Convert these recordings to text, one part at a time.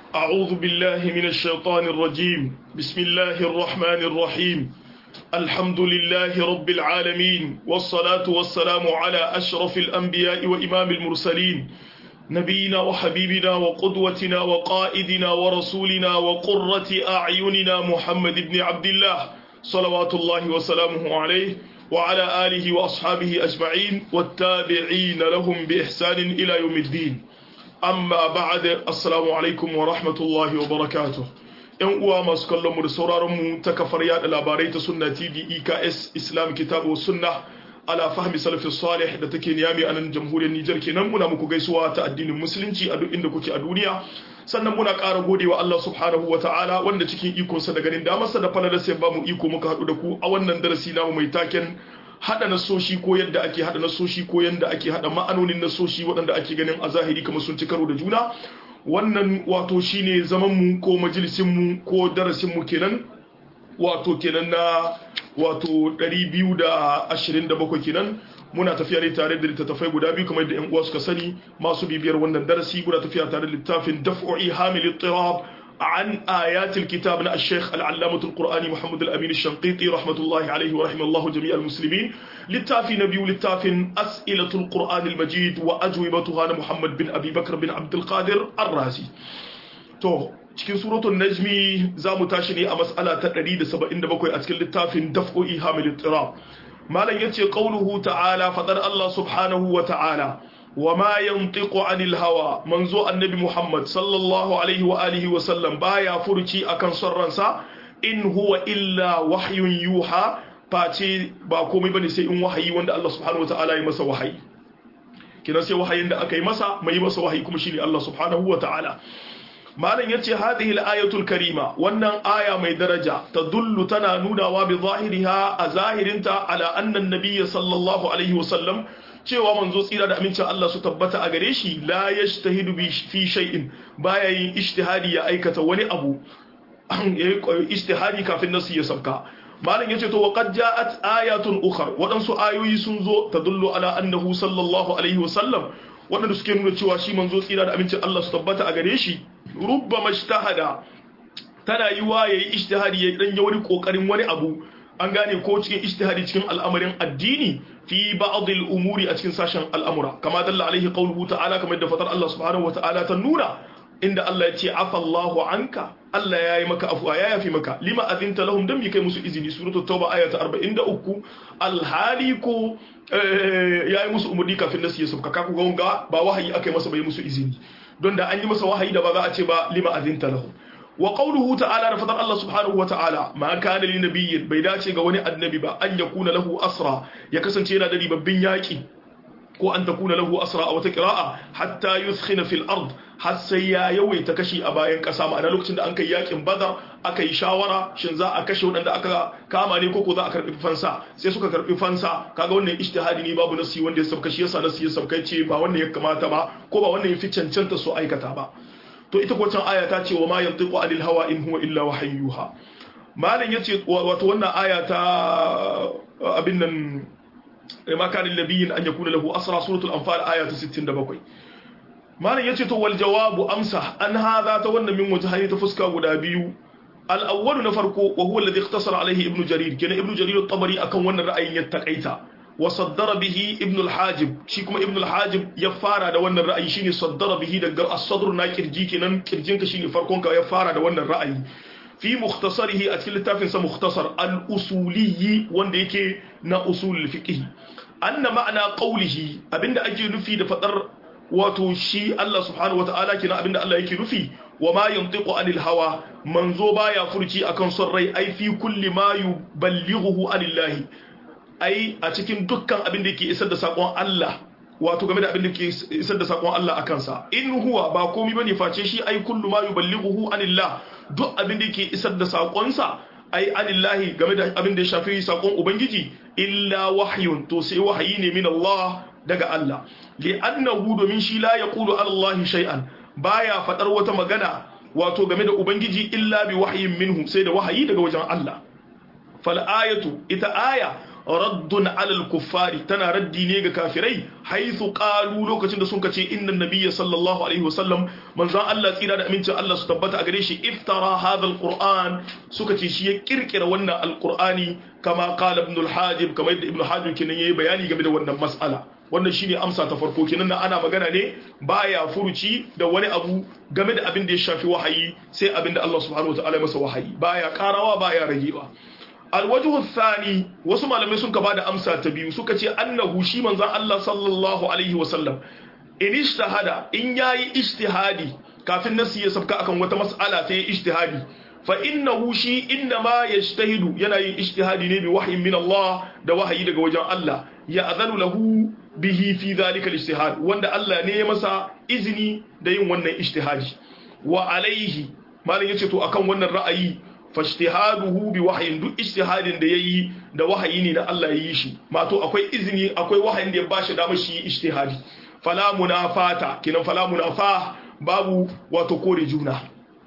أعوذ بالله من الشيطان الرجيم بسم الله الرحمن الرحيم الحمد لله رب العالمين والصلاة والسلام على أشرف الأنبياء وإمام المرسلين نبينا وحبيبنا وقدوتنا وقائدنا ورسولنا وقرة أعيننا محمد بن عبد الله صلوات الله وسلامه عليه وعلى آله وأصحابه أجمعين والتابعين لهم بإحسان إلى يوم الدين amma ba'ad assalamu alaikum wa rahmatullahi wa barakatuh yan uwa masu kallon mu da sauraron mu ta kafar yada labarai ta sunna tv eks islam kitabu sunna ala fahmi salafis salih da take niyami a nan jamhuriyar nijar kenan muna muku gaisuwa ta addinin musulunci a duk inda kuke a duniya sannan muna ƙara godewa Allah subhanahu wa ta'ala wanda cikin ikonsa da ganin damarsa da falalar sai ba mu iko muka haɗu da ku a wannan darasi namu mai taken hada nasoshi ko yadda ake hada nasoshi ko yadda ake hada ma'anonin nasoshi waɗanda ake ganin a zahiri kamar sun ci karo da juna wannan wato shine zaman mu ko majalisin mu ko darasin mu kenan wato kenan na wato 227 kenan muna tafiya ne tare da littattafai guda biyu kamar da yan uwa suka sani masu bibiyar wannan darasi muna tafiya tare da littafin daf'u'i hamil ittirab عن آيات الكتاب الشيخ العلامة القرآني محمد الأمين الشنقيطي رحمة الله عليه ورحمه الله جميع المسلمين للتافي نبي للتافي أسئلة القرآن المجيد وأجوبتها محمد بن أبي بكر بن عبد القادر الرازي تو cikin suratul najmi za mu tashi ne a mas'ala ta 177 a cikin littafin daf'u ihamil ittirab malam yace qauluhu ta'ala fadar Allah subhanahu wa ta'ala وما ينطق عن الهوى منزو النبي محمد صلى الله عليه وآله وسلم بايا فرشي أكن سرنسا إن هو إلا وحي يوحى فاتي باكومي بني سيئن وحي وند الله سبحانه وتعالى يمسا وحي كنا سي وحي عند أكي مسا ما يمسا وحي كمشيني الله سبحانه وتعالى malam yace hadhihi al-ayatul karima wannan aya mai daraja tadullu tana nunawa bi zahiriha a zahirinta ala anna an-nabiy sallallahu alaihi wasallam cewa manzo tsira da amincin Allah su tabbata a gare shi la yajtahidu bi fi shay'in baya yin ijtihadi ya aikata wani abu yayi ijtihadi kafin nasu ya sabka malam yace to waqad ja'at ayatun ukhra wadansu ayoyi sun zo tadullu ala annahu sallallahu alaihi wasallam wadanda suke nuna cewa shi manzo tsira da amincin Allah su tabbata a gare shi rubbama ijtahada tana yiwa yayi ijtihadi ya dan wani kokarin wani abu an gane ko cikin ijtihadi cikin al'amarin addini fi ba'd al-umuri a cikin sashen al'amura kama dalla alaihi qawluhu ta'ala kamar da fatar Allah subhanahu wa ta'ala ta nuna inda Allah ya ce afa Allahu anka Allah ya yi maka afuwa ya yafi maka lima azinta lahum dan bi kai musu izini suratul tauba aya ta 43 alhali ko ya yi musu umurni kafin nasu ya sauka kaku ga ba wahayi aka yi masa bai musu izini don da an yi masa wahayi da ba za a ce ba lima azinta lahum wa qawluhu ta'ala da fadar Allah subhanahu wa ta'ala ma kana li nabiyyin bai dace ga wani annabi ba an yakuna lahu asra ya kasance yana da ribabbin yaki ko an takuna lahu asra a wata qira'a hatta yuskhina fil ard har sai ya yawaita kashi a bayan kasa ma'ana lokacin da an kai yakin badar aka yi shawara shin za a kashe waɗanda aka kama ne ko ko za a karɓi fansa sai suka karɓi fansa kaga wannan ijtihadi ne babu nasi wanda ya sabka shi yasa nasi ya sabka ce ba wannan ya kamata ba ko ba wannan ya fi cancanta su aikata ba to ita kwacan aya ta ce wa ma yantiqu anil hawa in huwa illa wahayyuha malin yace wato wannan aya ta abin nan ma kana nabiyyin an yakuna lahu asra suratul anfal aya ta 67 malin yace to wal jawabu amsa an hadha ta wannan min wajhaini ta fuska guda biyu al awwal na farko wa huwa alladhi ikhtasara alaihi ibnu jarir kenan ibnu jarir at-tabari akan wannan ra'ayin ya takaita وصدر به ابن الحاجب shi kuma ibn al-hajib ya fara da wannan ra'ayi shine saddara bihi daga as-sadr na kirji kenan kirjinka shine farkon ka ya fara da wannan ra'ayi fi mukhtasarihi a cikin littafin sa mukhtasar al-usuliyyi wanda yake na usul fiqh anna ma'ana qawlihi abinda ake nufi da fadar wato shi Allah subhanahu wata'ala kina abinda Allah yake nufi wa ma yantiqu anil hawa manzo baya furci akan son rai ai fi kulli ma yuballighuhu anillahi ai a cikin dukkan abin da yake isar da sakon Allah wato game da abin da ke isar da sakon Allah a kansa in huwa ba komai bane face shi ai kullu ma yuballighuhu anillah duk abin da yake isar da sakonsa ai anillahi game da abin da ya shafi sakon ubangiji illa wahyun to sai wahayi ne min Allah daga Allah li annahu domin shi la yaqulu Allah shay'an baya fadar wata magana wato game da ubangiji illa bi wahyin minhu sai da wahayi daga wajen Allah fal ayatu ita aya raddun alal kuffari tana raddi ne ga kafirai haythu qalu lokacin da sun kace inna nabiyya sallallahu alaihi wasallam manzon Allah tsira da amincin Allah su tabbata a gare shi iftara hadha alquran suka ce shi ya kirkira wannan alqurani kama qala ibn al-hajib kamar yadda ibn hajib kenan yayi bayani game da wannan mas'ala wannan shine amsa ta farko kenan ana magana ne baya furuci da wani abu game da abin da ya shafi wahayi sai abin da Allah subhanahu wataala ya masa wahayi baya karawa baya ragewa alwajhu thani wasu malamai sun ka bada amsa ta biyu suka ce annahu shi manzon Allah sallallahu alaihi wasallam in ishtahada in yayi ijtihadi kafin nasi ya sabka akan wata mas'ala sai ijtihadi fa innahu shi innama yajtahidu yana yin ijtihadi ne bi wahyin min Allah da wahayi daga wajen Allah ya azanu lahu bihi fi dhalika al-ijtihad wanda Allah ne ya masa izini da yin wannan ijtihadi wa alaihi malam yace to akan wannan ra'ayi fajtihaduhu bi wahyin duk ijtihadin da yayi da wahayi ne da Allah ya yi shi mato akwai izini akwai wahayin da ya bashi damar shi ijtihadi fala munafata kinan fala munafa babu wato kore juna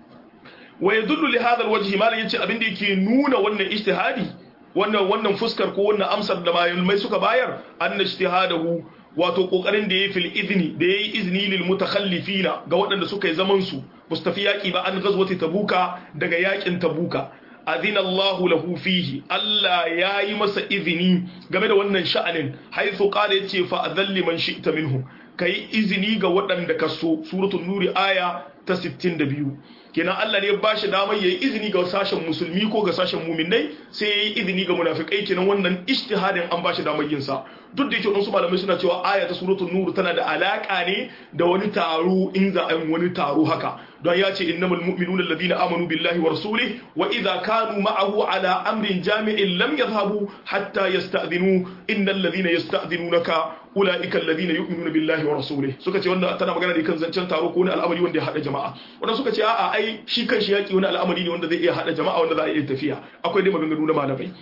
wa yadullu li hadha alwajhi malam yace abin da yake nuna wannan ijtihadi wannan wannan fuskar ko wannan amsar da malamai suka bayar anna ijtihadahu wato kokarin da yayi fil idni da yayi izini lil mutakhallifina ga waɗanda suka yi zaman su mustafi yaki ba an gazwati tabuka daga yakin tabuka adina Allah lahu fihi Allah yayi masa izini game da wannan sha'anin haythu qala yace fa adhalli man shi'ta minhum kai izini ga waɗanda ka so suratul nuri aya ta 62 kenan Allah ne ya bashi damar yayi izini ga sashen musulmi ko ga sashen muminai sai yayi izini ga munafikai kenan wannan ijtihadin an bashi damar yin sa duk da yake wasu malamai suna cewa aya ta suratul nur tana da alaka ne da wani taro in za a yi wani taro haka don ya ce innamal mu'minuna alladhina amanu billahi wa rasulihi wa idza kanu ma'ahu ala amrin jami'in lam yadhhabu hatta yasta'dhinu innal ladhina yasta'dhinunaka ulaika alladhina yu'minuna billahi wa rasulihi suka ce wannan tana magana ne kan zancen taro ko wani al'amari wanda ya hada jama'a wannan suka ce a'a ai shi kanshi yaki wani al'amari ne wanda zai iya hada jama'a wanda za a iya tafiya akwai dai maganganu na malamai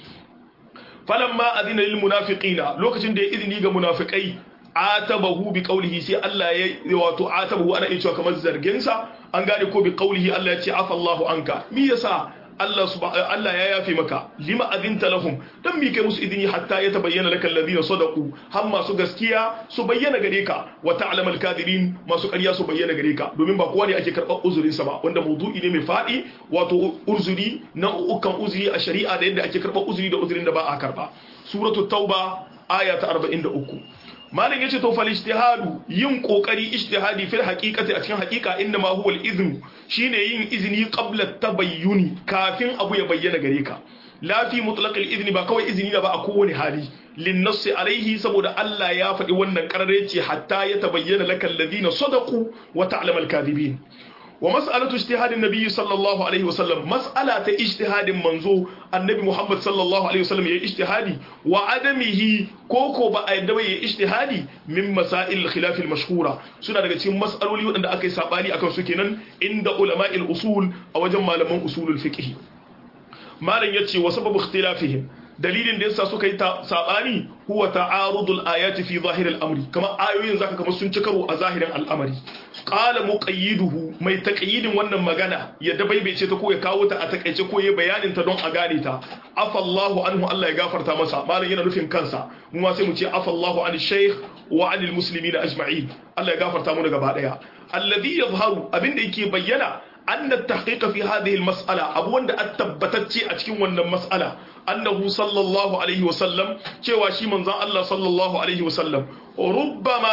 falamma adina lil munafiqina lokacin da ya izini ga munafikai atabahu bi qawlihi sai Allah ya wato atabahu ana iya cewa kamar zargin sa an gane ko bi qawlihi Allah ya ce afa Allahu anka me yasa Allah Allah ya yafe maka lima adinta lahum dan mi kai musu idini hatta ya tabayyana lakal ladina sadaqu har masu gaskiya su bayyana gare ka wa ta'lamal kadirin masu ƙarya su bayyana gare ka domin ba kowa ne ake karɓar uzurin sa ba wanda mawdu'i ne mai fadi wato uzuri na ukan uzuri a shari'a da yadda ake karɓar uzuri da uzurin da ba a karɓa suratul tauba aya ta 43 malam yace to fal ijtihadu yin kokari ijtihadi fil haqiqati a cikin haqiqa inda ma huwa al-izn shine yin izini qabla tabayyuni kafin abu ya bayyana gare ka la fi mutlaq al-izn ba kawai izini da ba a kowane hali lin nass alaihi saboda Allah ya faɗi wannan kararece hatta ya tabayyana lakal ladina sadaqu wa ta'lam al-kadhibin wa mas'alatu ijtihadin nabiyyi sallallahu alaihi wasallam mas'ala ta ijtihadin manzo annabi Muhammad sallallahu alaihi wasallam yayi ijtihadi wa adamihi koko ba a yadda yayi ijtihadi min masail khilaf al mashhura suna daga cikin mas'aloli waɗanda aka yi sabani akan su kenan inda ulama'il usul a wajen malaman usulul fiqh malam yace wa sababu ikhtilafihim dalilin da yasa suka yi sabani huwa ta'arudul ayati fi zahiril amri kamar ayoyin zaka kamar sun ci karo a zahirin al'amari qala muqayyiduhu mai taqyidin wannan magana ya dabaibaice ta ko ya kawo ta a takaice ko ya bayanin ta don a gane ta afallahu anhu Allah ya gafarta masa malam yana nufin kansa mu ma sai mu ce afallahu an shaykh wa anil muslimin ajma'in Allah ya gafarta mu gaba daya alladhi yadhharu abinda yake bayyana أن التحقيق في هذه المسألة أبو أن التبتتشي أتكين وأن المسألة أنه صلى الله عليه وسلم شوى شي من الله صلى الله عليه وسلم ربما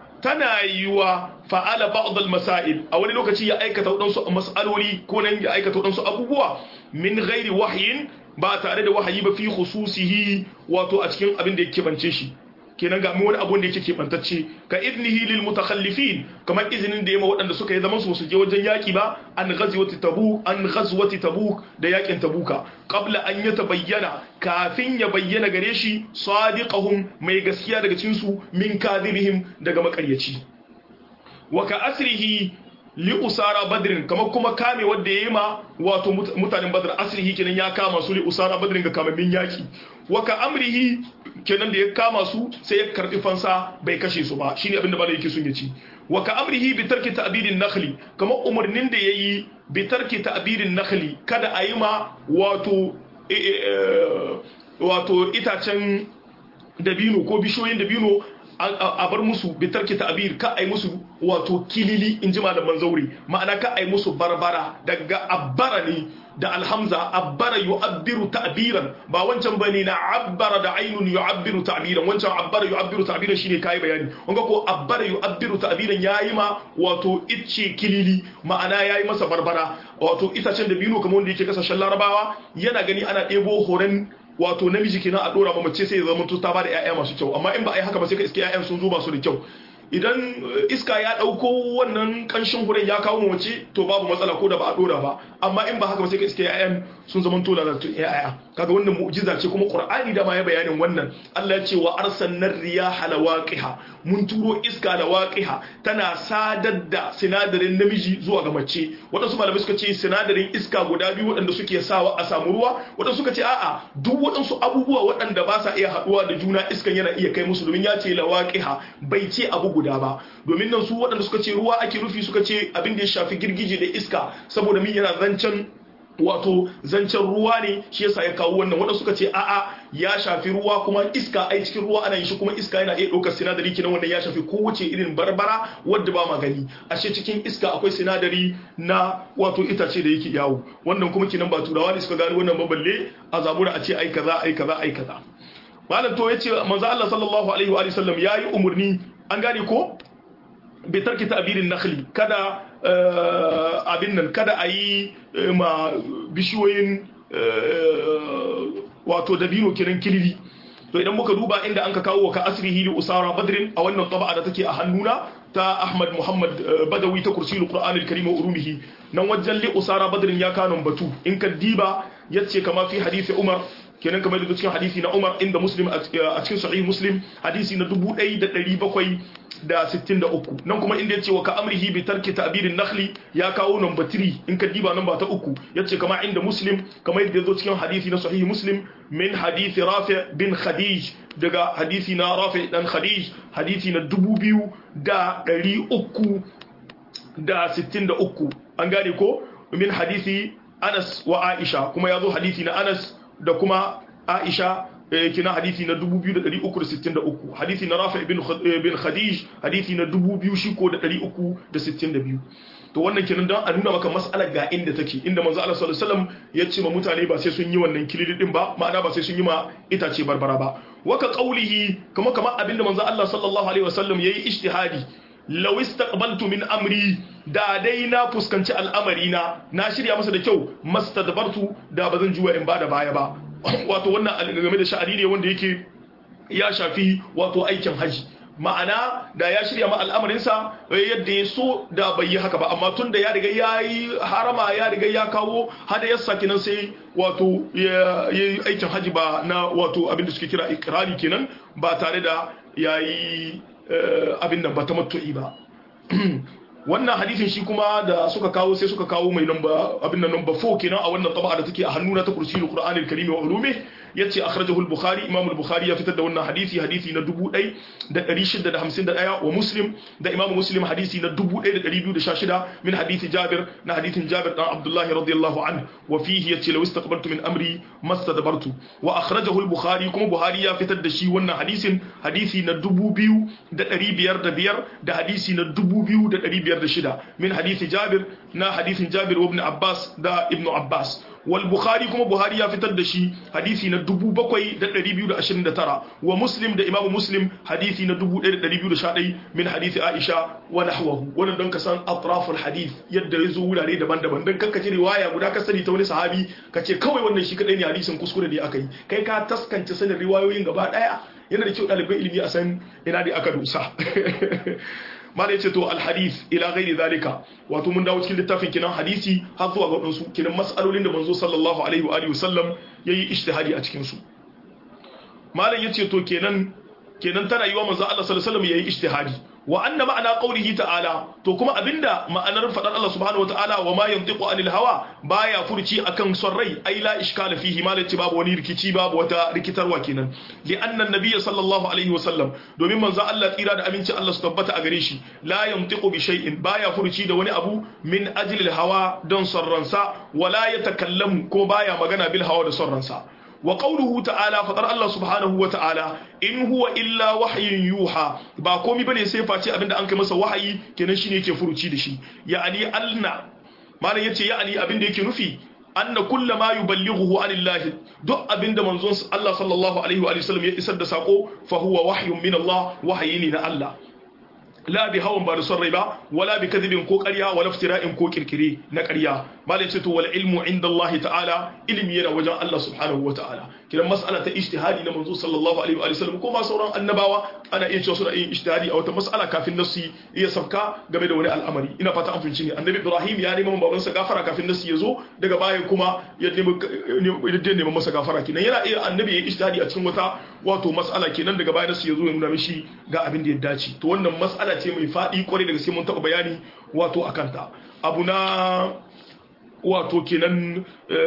تنايوا فعل بعض المسائل أولي لو كتي يأيك تودنسو مسألولي كون يأيك تودنسو أبوبوا من غير وحي ba tare da wahayi ba fi khususihi wato a cikin abin da yake bance shi kenan ga wani abun da yake keɓantacce ka iznihi lil mutakhallifin kamar izinin da yama waɗanda suka yi zaman su su je wajen yaki ba an ghazwati tabuk an ghazwati tabuk da yakin tabuka qabla an yatabayyana kafin ya bayyana gare shi sadiqahum mai gaskiya daga cikin su min kadhibihim daga makaryaci wa ka asrihi li usara badrin kamar kuma kame wanda yayi ma wato mutanen badr asrihi kenan ya kama su li usara badrin ga kamamin yaki wa ka amrihi kenan da ya kama su sai ya karbi fansa bai kashe su ba shine abinda malai yake sun yaci wa ka amrihi bi tarki ta'bidin nakhli kamar umarnin da yayi bi tarki ta'bidin nakhli kada a yi ma wato wato itacen dabino ko bishiyoyin dabino a bar musu bitarki ta'bir ka ai musu wato kilili in ji malaman zauri ma'ana ka ai musu barbara daga abbara ne da alhamza abbara yu'abbiru ta'biran ba wancan bane na abbara da ainun yu'abbiru ta'biran wancan abbara yu'abbiru ta'biran shine kai bayani wanga ko abbara yu'abbiru ta'biran yayi ma wato icce kilili ma'ana yayi masa barbara wato itacen da bino kamar wanda yake kasashen larabawa yana gani ana ɗebo horon wato namiji kenan a dora ma mace sai ya zama ta bada ƴaƴa masu kyau amma in ba a yi haka ba sai ka iske ƴaƴan sun zo ba su da kyau idan iska ya dauko wannan kanshin huren ya kawo mace to babu matsala ko da ba a dora ba amma in ba haka ba sai ka iske ƴaƴan sun zama to lalatu ƴaƴa kaga wannan mu'jiza ce kuma qur'ani da ma ya bayanin wannan Allah ya ce wa arsalna riyaha lawaqiha mun turo iska lawaqiha tana sadar da sinadarin namiji zuwa ga mace wadansu malamai suka ce sinadarin iska guda biyu wadanda suke sawa a samu ruwa wadansu suka ce a'a duk wadansu abubuwa wadanda ba sa iya haduwa da juna iskan yana iya kai musu domin ya ce lawaqiha bai ce abu guda ba domin nan su wadanda suka ce ruwa ake rufi suka ce abin da ya shafi girgije da iska saboda min yana zancen wato zancen ruwa ne shi yasa ya kawo wannan wanda suka ce a'a ya shafi ruwa kuma iska ai cikin ruwa ana yin shi kuma iska yana iya ɗaukar sinadari kenan wannan ya shafi kowace irin barbara wadda ba ma gani ashe cikin iska akwai sinadari na wato itace da yake yawo wannan kuma kenan ba turawa ne suka gani wannan baballe a zabura a ce ai kaza ai kaza ai kaza malam to yace manzo Allah sallallahu alaihi wa sallam yayi umurni an gane ko bi tarki ta'birin nakhli kada abin nan kada a yi ma bishiyoyin wato dabino kiran kilili to idan muka duba inda an ka kawo wa ka asrihi li usara badrin a wannan taba'a da take a hannuna ta Ahmad Muhammad Badawi ta kursilu Qur'an al-Karim wa urumihi nan wajen li usara badrin ya kanon batu in ka diba yace kama fi hadisi Umar kenan kamar da cikin hadisi na Umar inda Muslim a cikin sahih Muslim hadisi na 1763 nan kuma inda yace wa ka amrihi bi tarki ta'birin nakhli ya kawo number 3 in ka diba number ta uku yace kama inda Muslim kamar yadda yazo cikin hadisi na sahih Muslim min hadisi Rafi bin Khadij daga hadisi na Rafi dan Khadij hadisi na 2363 an gane ko min hadisi Anas wa Aisha kuma yazo hadisi na Anas da kuma Aisha kina hadisi na 2363 hadisi na Rafi bin bin Khadij hadisi na 2000 shi ko da 362 to wannan kenan dan a nuna maka mas'alar ga inda take inda manzo Allah sallallahu alaihi wasallam ya ce ma mutane ba sai sun yi wannan kilidi din ba ma'ana ba sai sun yi ma itace barbara ba waka qaulihi kuma kamar abinda manzo Allah sallallahu alaihi wasallam yayi ijtihadi law istaqbaltu min amri da dai na fuskanci al'amari na na shirya masa da kyau mastadbartu da bazan juwa in bada baya ba wato wannan game da sha'ani ne wanda yake ya shafi wato aikin haji ma'ana da ya shirya ma al'amarinsa yadda ya so da bai yi haka ba amma tun da ya riga ya yi harama ya riga ya kawo hada ya saki nan sai wato ya yi aikin haji ba na wato abinda suke kira ikirari kenan ba tare da ya yi abin nan ba ta matu'i ba wannan hadisin shi kuma da suka kawo sai suka kawo mai namba abin nan namba 4 kenan a wannan taba'a da take a hannuna ta kursiyul qur'anil karim wa ulumi yace akhrajahu al-bukhari imam al-bukhari ya fitar da wannan hadisi hadisi na 1651 wa muslim da imam muslim hadisi na 1216 min hadisi jabir na hadisin jabir dan abdullahi radiyallahu anhu wa fihi yace law istaqbaltu min amri mastadbartu wa akhrajahu al-bukhari kuma buhari ya fitar da shi wannan hadisin hadisi na 2505 da hadisi na 2506 min hadisi jabir na hadisin jabir wa ibn abbas da ibn abbas wal bukhari kuma buhari ya fitar da shi hadisi na 7229 wa muslim da imamu muslim hadisi na 1211 min hadisi aisha wa nahwahu wannan don ka san atraful hadith yadda ya zo wurare daban-daban don kanka ji riwaya guda ka sani ta wani sahabi ka ce kawai wannan shi kadai ne hadisin kuskure ne aka yi kai ka taskance sanin riwayoyin gaba daya yana da kyau ɗaliban ilimi a san ina da aka dusa ma da ce to alhadith ila ghairi zalika wato mun dawo cikin littafin kinan hadisi har zuwa ga wadansu kinan mas'alolin da manzo sallallahu alaihi wa alihi wasallam yayi ijtihadi a cikin su malam yace to kenan kenan tana yiwa manzo Allah sallallahu alaihi wasallam yayi ijtihadi wa anna ma'ana qawlihi ta'ala to kuma abinda ma'anar fadar Allah subhanahu wa ta'ala wa ma yantiqu anil hawa baya furci akan son rai ai la iskala fihi malaci babu wani rikici babu wata rikitarwa kenan li anna nabiyya sallallahu alaihi wa sallam domin manzo Allah tsira da aminci Allah su tabbata a gare shi la yantiqu bi shay'in baya furci da wani abu min ajli al hawa don son ransa wala yatakallamu ko baya magana bil hawa da son ransa wa qawluhu ta'ala fadar Allah subhanahu wa ta'ala in huwa illa wahyin yuha ba komai bane sai face abinda an kai masa wahayi kenan shine yake furuci da shi ya'ani alna malam yace ya'ani abinda yake nufi anna kulla ma yuballighuhu anillahi duk abinda manzon Allah sallallahu alaihi wa sallam ya isar da sako fa huwa wahyun min Allah wahayi ne na Allah la bi hawan ba da son rai ba wala bi kadhibin ko ƙarya wala iftira'in ko kirkire na ƙarya malai ce to wal ilmu inda Allah ta'ala ilmi yana wajen Allah subhanahu wa ta'ala kidan mas'ala ta ijtihadi na manzo sallallahu alaihi wa sallam ko ma sauran annabawa ana iya cewa suna yin ijtihadi a wata mas'ala kafin nasu iya sabka game da wani al'amari ina fata an fahimci ne annabi Ibrahim ya neman babansa gafara kafin nasu ya zo daga baya kuma ya nemi masa gafara kenan yana iya annabi ya ijtihadi a cikin wata wato mas'ala kenan daga baya nasu ya zo ya nuna mishi ga abin da ya dace to wannan mas'ala ce mai faɗi kwarai daga sai mun taɓa bayani wato akan ta abu na wato kenan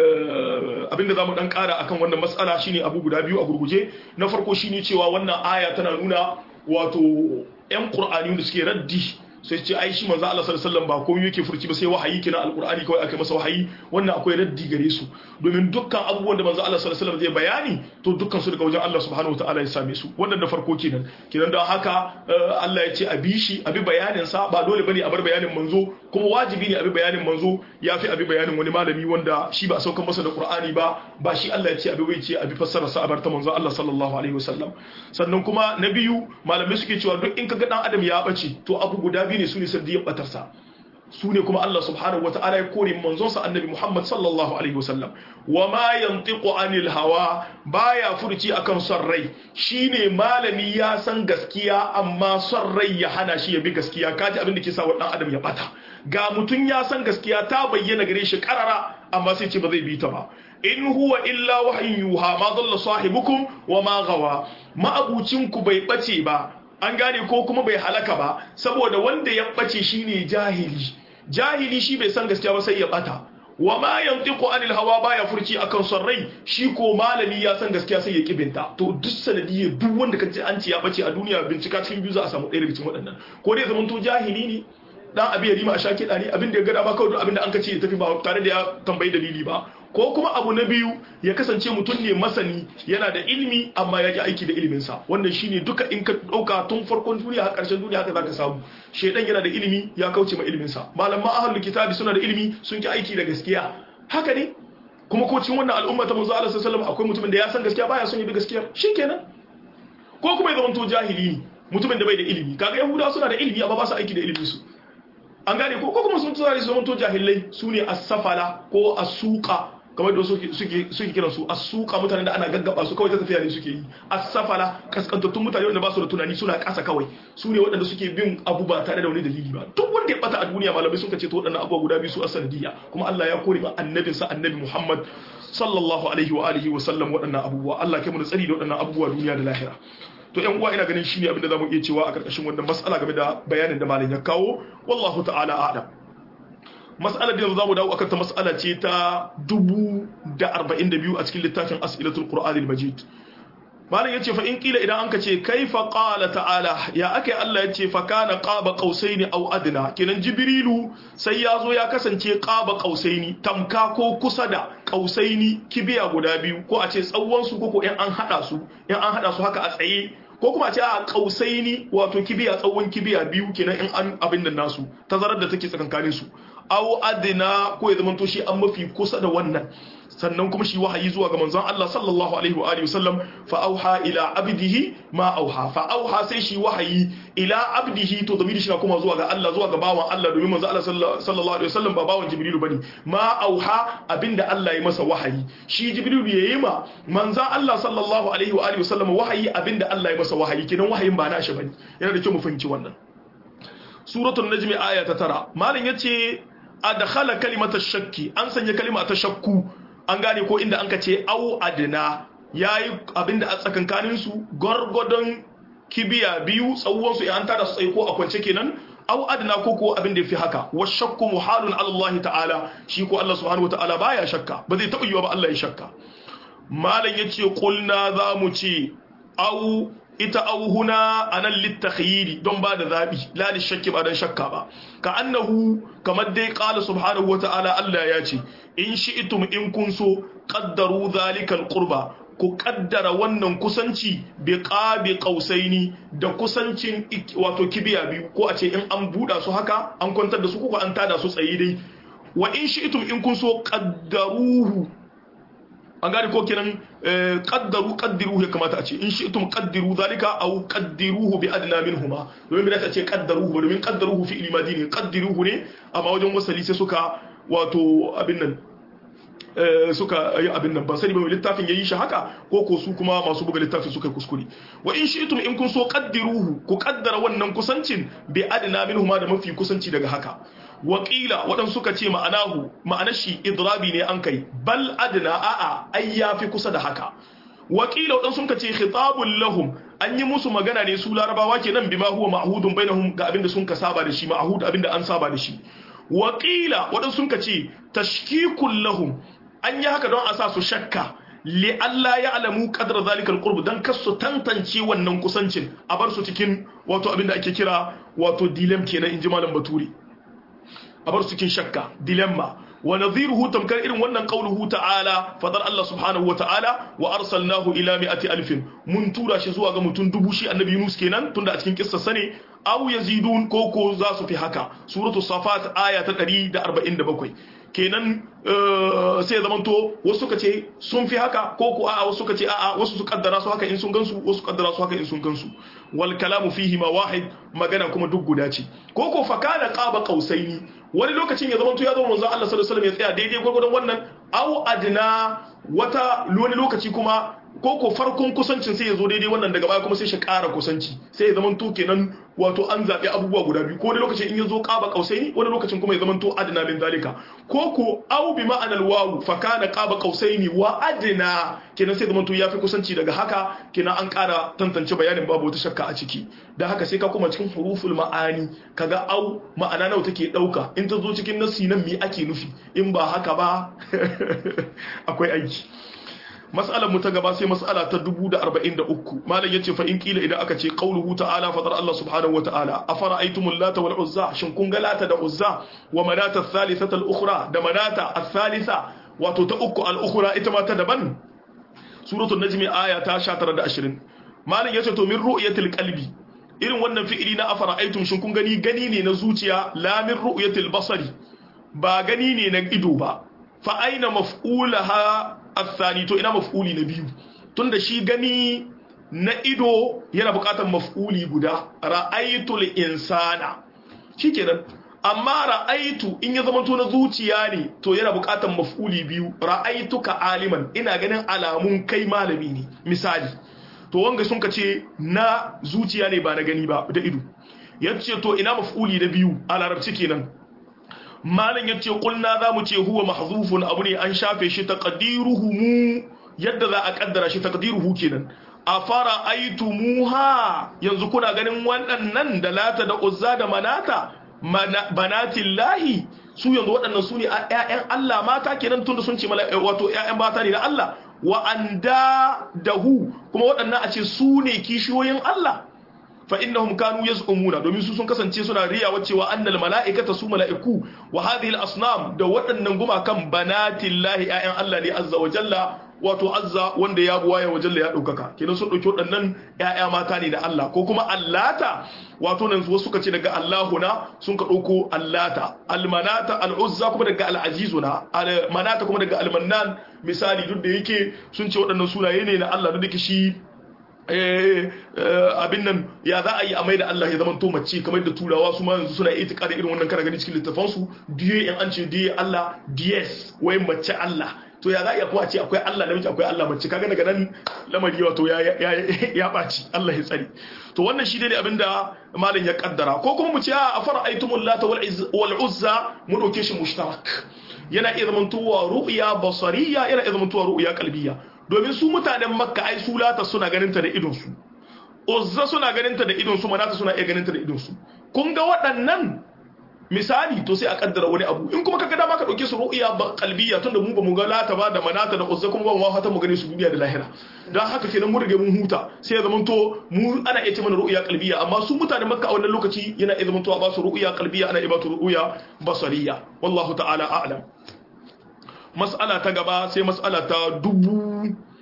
abinda za mu dan kara akan wannan matsala shine abu guda biyu a gurguje na farko shine cewa wannan aya tana nuna wato yan qur'ani da suke raddi sai ce ai shi manzo Allah sallallahu alaihi wasallam ba komai yake furci ba sai wahayi kina alqur'ani kawai aka masa wahayi wannan akwai raddi gare su domin dukkan abubuwan da manzo Allah sallallahu alaihi wasallam zai bayani to dukkan su daga wajen Allah subhanahu wataala ya same su wannan da farko kenan kenan don haka Allah ya ce a bi shi a bi bayanin sa ba dole bane a bar bayanin manzo kuma wajibi ne a bi bayanin manzo ya fi a bi bayanin wani malami wanda shi ba a saukan masa da qur'ani ba ba shi Allah ya ce a bi bai ce a bi fassara sa a bar ta manzo Allah sallallahu alaihi wasallam sannan kuma na biyu malamai suke cewa duk in kaga dan adam ya bace to abu guda biyu ne su ne sandiyan batarsa su ne kuma Allah subhanahu wa ta'ala ya kore manzonsa annabi Muhammad sallallahu alaihi wasallam wa ma yantiqu anil hawa baya furci akan son rai shine malami ya san gaskiya amma son rai ya hana shi ya bi gaskiya kaji abin da ke sa wa dan adam ya bata ga mutun ya san gaskiya ta bayyana gare shi karara amma sai ce ba zai bi ta ba in huwa illa wahyin yuha ma dalla sahibukum wa ma gawa ma'abucin ku bai bace ba an gane ko kuma bai halaka ba saboda wanda ya bace shine jahili jahili shi bai san gaskiya ba sai ya bata wa ma yantiqu anil hawa baya furci akan son rai shi ko malami ya san gaskiya sai ya kibinta to duk sanadiyar duk wanda kace an ce ya bace a duniya bincika cikin biyu za a samu ɗaya daga cikin waɗannan ko dai zaman to jahili ne dan abi ya rima a shaki ne abin da ya gada ba kawai duk abin da an kace ya tafi ba tare da ya tambayi dalili ba ko kuma abu na biyu ya kasance mutum ne masani yana da ilimi amma ya ji aiki da iliminsa wannan shine duka in ka ɗauka tun farkon duniya har ƙarshen duniya haka zaka samu shaidan yana da ilimi ya kauce ma iliminsa malaman ahlul kitabi suna da ilimi sun ki aiki da gaskiya haka ne kuma ko cikin wannan al'umma ta manzo Allah sallallahu alaihi akwai mutumin da ya san gaskiya baya son ya bi gaskiya shikenan ko kuma ya zama to jahili ne mutumin da bai da ilimi kaga yahudawa suna da ilimi amma ba su aiki da ilimin su an gane ko kuma sun tsara su zama to jahilai su ne as-safala ko as-suqa kamar da suke suke kiran su as-suqa mutanen da ana gaggaba su kawai ta tafiya ne suke yi as-safala kaskantattun mutane wanda ba su da tunani suna kasa kawai su ne waɗanda suke bin abu ba tare da wani dalili ba duk wanda ya bata a duniya malamai sun ce to waɗannan abubuwa guda biyu su asanadiyya kuma Allah ya kore ma annabinsa annabi Muhammad sallallahu alaihi wa alihi wa sallam waɗannan abubuwa Allah kai mu tsari da waɗannan abubuwa duniya da lahira to yan uwa ina ganin shine abin da zamu iya cewa a karkashin wannan mas'ala game da bayanin da malam ya kawo wallahu ta'ala a'lam mas'alar da zamu dawo akan ta mas'ala ce ta 1042 a cikin littafin as'ilatul qur'anil majid malam yace fa in kila idan anka ce kaifa qala ta'ala ya akai Allah yace fa kana qaba qausaini aw adna kenan jibrilu sai ya zo ya kasance qaba qausaini tamka ko kusa da qausaini kibiya guda biyu ko a ce tsawon su ko in an hada su in an hada su haka a tsaye ko kuma a ce a qausaini wato kibiya tsawon kibiya biyu kenan in an abin nan nasu tazarar da take tsakankanin su aw adna ko ya zama to shi an mafi kusa da wannan sannan kuma shi wahayi zuwa ga manzon Allah sallallahu alaihi wa alihi wasallam fa auha ila abdihi ma auha fa auha sai shi wahayi ila abdihi to zamiri shi na kuma zuwa ga Allah zuwa ga bawan Allah domin manzon Allah sallallahu alaihi wasallam ba bawan Jibrilu bane ma auha abinda Allah ya masa wahayi shi Jibrilu yayi ma manzon Allah sallallahu alaihi wa alihi wasallam wahayi abinda Allah ya masa wahayi kenan wahayin ba na shi bane yana da kyau mu fahimci wannan suratul najmi aya ta tara malam yace adkhala kalimatash shakki an sanya kalima ta shakku an gane ko inda an ka ce au adina yayi abinda a tsakankanin su gwargwadon kibiya biyu tsawon su an tada su tsaye ko a kwance kenan au adina ko ko abin da yafi haka wa shakku muhalun ala Allah ta'ala shi ko Allah subhanahu wa ta'ala baya shakka ba zai taɓa yiwa ba Allah ya shakka malam yace qulna za mu ce au ita auhuna anan littakhyiri don ba da zabi la li shakki ba dan shakka ba ka annahu kamar dai qala subhanahu wata'ala Allah ya ce in shi'tum in kun so qaddaru zalika alqurba ku kaddara wannan kusanci bi qabi qausaini da kusancin wato kibiya biyu ko a ce in an buda su haka an kwantar da su ko an tada su tsaye dai wa in shi'tum in kun so qaddaruhu an gane ko kiran qaddaru qaddiruhu ya kamata a ce in shi'tum qaddiru zalika aw qaddiruhu bi adna minhuma domin bai ta ce qaddaruhu domin qaddaruhu fi ilmadi ne qaddiruhu ne amma wajen wasali sai suka wato abin nan suka yi abin nan ban sani ba mai littafin yayi shi haka ko ko su kuma masu buga littafin suka kuskure wa in shi'tum in kun so qaddiruhu ku kaddara wannan kusancin bi adna minhuma da mafi kusanci daga haka waƙila waɗansu suka ce ma'anahu ma'anar shi idrabi ne an kai bal adna a'a ai yafi kusa da haka waƙila waɗansu suka ce khitabul lahum an yi musu magana ne su larabawa kenan bima huwa ma'hudun bainahum ga abinda sun ka saba da shi ma'hud abinda an saba da shi waƙila waɗansu suka ce tashkikul lahum an yi haka don a sa su shakka li Allah ya alamu kadar zalikal qurb dan kasu tantance wannan kusancin a bar su cikin wato abinda ake kira wato dilem kenan inji malam baturi a bar su cikin shakka dilemma wa nadhiruhu tamkar irin wannan qauluhu ta'ala fadar Allah subhanahu wa ta'ala wa arsalnahu ila mi'ati alfin mun tura shi zuwa ga mutum dubu shi annabi Yunus kenan tunda a cikin kissa sane aw yazidun koko za su fi haka suratu safat aya ta 147 kenan sai zamanto wasu suka ce sun fi haka ko ko a'a wasu suka ce a'a wasu su kaddara su haka in sun gansu wasu kaddara su haka in sun gansu wal kalamu fihi ma wahid magana kuma duk guda ce ko ko fa kana qaba qausaini wani lokacin ya zamanto ya zama manzon Allah sallallahu alaihi wasallam ya tsaya daidai gurgurdan wannan au adna wata wani lokaci kuma ko ko farkon kusancin sai ya zo daidai wannan daga baya kuma sai shi ƙara kusanci sai ya zama to kenan wato an zaɓi abubuwa guda biyu ko wani lokacin in ya zo ƙaba ƙausaini wani lokacin kuma ya zama to adna min zalika ko ko au bi ma'anar wawu fa kana ƙaba ƙausaini wa adna kenan sai zama to yafi kusanci daga haka kenan an ƙara tantance bayanin babu wata shakka a ciki da haka sai ka kuma cikin huruful ma'ani kaga au ma'ana nawa take ɗauka in ta zo cikin nasi nan me ake nufi in ba haka ba akwai aiki mas'alar mu ta gaba sai mas'ala ta 1043 malam yace fa in kila idan aka ce qauluhu ta'ala fadar Allah subhanahu wa ta'ala afara'aytumul lata wal uzza shin kun ga lata da uzza wa manata thalithata al ukhra da manata athalitha wato ta uku al ukhra ita ma ta daban suratul najmi aya ta 19 da 20 malam yace to min ru'yatil qalbi irin wannan fi'ili na afara'aytum shin kun gani gani ne na zuciya la min ru'yatil basari ba gani ne na ido ba fa aina maf'ulaha athani to ina maf'uli na biyu tunda shi gani na ido yana bukatar maf'uli guda ra'aytul insana shikenan amma ra'aitu in ya zama to na zuciya ne to yana bukatar maf'uli biyu ra'aituka aliman ina ganin alamun kai malami ne misali to wanga sun ka ce na zuciya ne ba na gani ba da ido yace to ina maf'uli na biyu a larabci kenan malam ya ce kulna za mu ce huwa mahzufun abu ne an shafe shi taqdiruhu mu yadda za a kaddara shi taqdiruhu kenan a fara aitumuha yanzu kuna ganin waɗannan da lata da uzza da manata banatillahi su yanzu waɗannan su ne ƴaƴan Allah mata kenan tunda sun ce wato ƴaƴan mata ne na Allah wa anda dahu kuma waɗannan a ce su ne kishiyoyin Allah fa innahum kanu yaz'umuna domin su sun kasance suna riyawa cewa annal mala'ikata su mala'iku wa hadhihi al-asnam da waɗannan gumakan banatillahi ayyan Allah ne azza wa jalla wato azza wanda ya buwa ya wajalla ya daukaka kenan sun dauki waɗannan ƴaƴa mata ne da Allah ko kuma allata wato nan wasu suka ce daga Allahuna sun ka dauko allata almanata al'uzza kuma daga al'azizuna almanata kuma daga almannan misali duk da yake sun ce waɗannan sunaye ne na Allah duk da shi abin nan ya za a yi a mai da Allah ya zama to mace kamar da turawa su ma yanzu suna itika da irin wannan kana gani cikin littafan su diye in an ce diye Allah DS wai mace Allah to ya za a iya kuma a ce akwai Allah namiji akwai Allah mace kaga daga nan lamari wato ya ya ya baci Allah ya tsari to wannan shi ne abinda malam ya kaddara ko kuma mu ce a fara aitumul lata wal uzza mu dauke shi mushtarak yana iya zamantowa ru'ya basariya yana iya zamantowa ru'ya qalbiyya domin su mutanen makka ai su lata suna ganinta da idonsu uzza suna ganinta da idonsu manata suna iya ganinta da idonsu kun ga waɗannan misali to sai a kaddara wani abu in kuma kaga dama ka dauke su ru'ya ba qalbiyya tunda mu ba mu ga lata ba da manata da uzza kuma ba mu fata mu gane su duniya da lahira dan haka kenan mun rige mun huta sai ya zamanto mu ana iya ce mana ru'ya qalbiyya amma su mutanen makka a wannan lokaci yana iya zamanto a ba su ru'ya qalbiyya ana iya ba su ru'ya basariyya wallahu ta'ala a'lam mas'ala ta gaba sai mas'ala ta dubu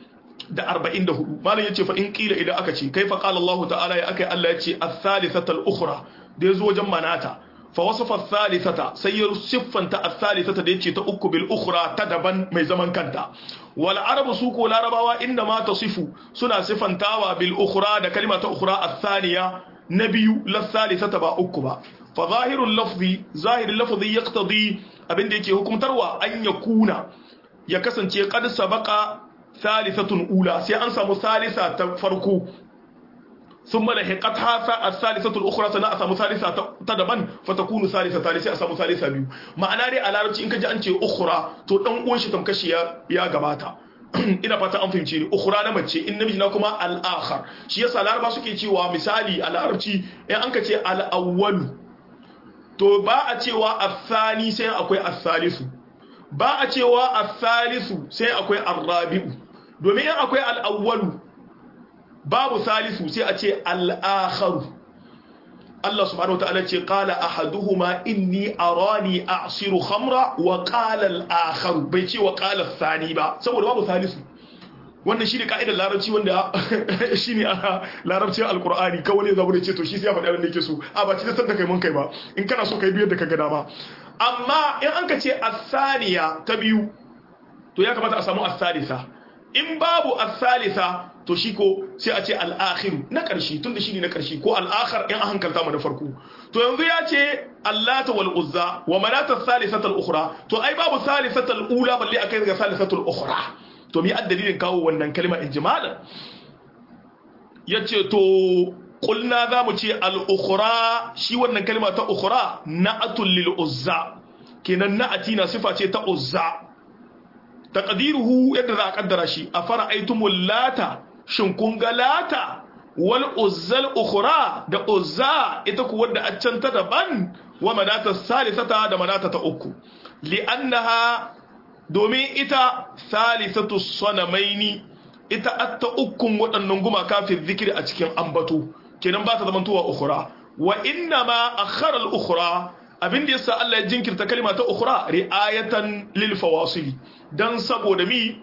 da arba'in da hudu malam yace fa in kila idan aka ce kai fa qala Allah ta'ala ya akai Allah yace as-salisata al-ukhra da yazo wajen manata fa wasafa as-salisata sai ya siffanta as-salisata da yace ta uku bil ukhra ta daban mai zaman kanta wal arabu su ko larabawa inda ma tasifu suna sifantawa bil ukhra da kalma ta ukhra as-thaniya na biyu la salisata ba uku ba fa zahirul lafzi zahirul lafzi yaqtadi abinda yake hukumtarwa an yakuna ya kasance qad sabaqa salisatun ula sai an samu salisa ta farko ثم لحقتها الثالثة الأخرى سنة أسامو ثالثة تدبن فتكون ثالثة ثالثة أسامو ثالثة بيو معنى دي على ربتي إنك جاء أنت أخرى تو دان uwan shi tamkashi ya ya gabata ina fata an fahimce ni ukhra na mace in namiji na kuma al-akhar shi yasa laraba suke cewa misali a larabci in an ka ce al-awwal to ba a cewa athani sai akwai athalisu ba a cewa athalisu sai akwai ar-rabi'u domin in akwai al-awwalu babu salisu sai a ce al'akharu Allah subhanahu wata'ala ce qala ahaduhuma inni arani a'siru khamra wa qala al-akharu bai ce wa qala thani ba saboda babu salisu wannan shine ka'idar larabci wanda shine a larabcin alqur'ani kawai ne zabu da ce to shi sai ya faɗi abin da yake so a ba ci da san da kai mun kai ba in kana so kai biyar da ka ga dama amma in an ka ce as-saniya ta biyu to ya kamata a samu as-salisa in babu as-salisa to shi ko sai a ce al-akhiru na ƙarshe tunda shine na ƙarshe ko al-akhir in an hankalta mu na farko to yanzu ya ce allata wal uzza wa manata as-salisata al-ukhra to ai babu salisata al-ula balle akai ga salisata al-ukhra to mi addalilin kawo wannan kalma ijmalan yace to qulna za mu ce al-ukhra shi wannan kalma ta ukhra na'atul lil uzza kenan na'ati na sifa ce ta uzza taqdiruhu yadda za a kaddara shi a fara'aitumul lata shin kun ga lata wal uzzal ukhra da uzza ita ku wanda a can ta daban wa manata salisata da manata ta uku li'annaha domin ita salisatu sanamaini ita atta ukun waɗannan gumaka fi zikiri a cikin ambato kenan ba ta zamantowa ukhra wa inna ma akhara al ukhra abin da yasa Allah ya jinkirta kalma ta ukhra ri'ayatan lil fawasil dan saboda mi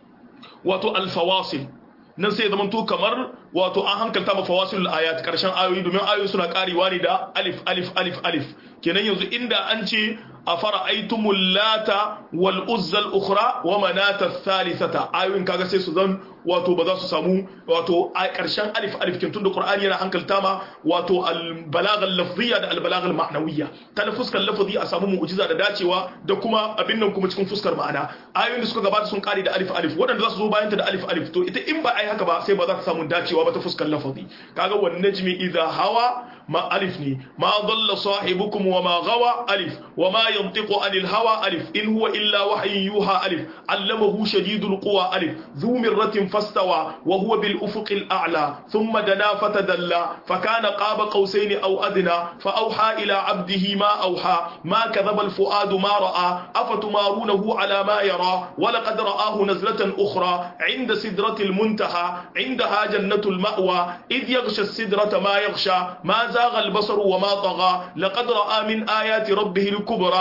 wato al fawasil nan sai zaman to kamar wato an hankalta ma fawasilul ayat karshen ayoyi domin ayoyi suna karewa ne da alif alif alif alif kenan yanzu inda an ce afara'aytumul lata wal uzzal ukhra wa manata thalithata ayoyin kaga sai su zan wato ba za su samu wato a karshen alif alif kin tunda qur'ani yana hankalta ma wato al balagha al lafziyya da al balagha al ma'nawiyya ta fuskar lafazi a samu mu'jiza da dacewa da kuma abin nan kuma cikin fuskar ma'ana ayoyin da suka gabata sun kare da alif alif waɗanda za su zo bayan ta da alif alif to ita in ba ai haka ba sai ba za ta samu dacewa ba ta fuskar lafazi kaga wan najmi idha hawa ma alif ne ma dalla sahibukum wa ma gawa alif wa ma yantiqu anil hawa alif in huwa illa wahyun yuha alif allamahu shadidul quwa alif dhu mirratin fastawa wa huwa bil ufuqil a'la thumma dana fatadalla fakana qaba qausaini aw adna fa awha ila abdihi ma awha ma kadhaba al fuadu ma ra'a afatumarunahu ala ma yara wa laqad ra'ahu nazlatan ukhra 'inda sidratil muntaha 'indaha jannatul ma'wa idh yaghsha as-sidrata ma yaghsha ma زاغ البصر وما طغى لقد رأى من آيات ربه الكبرى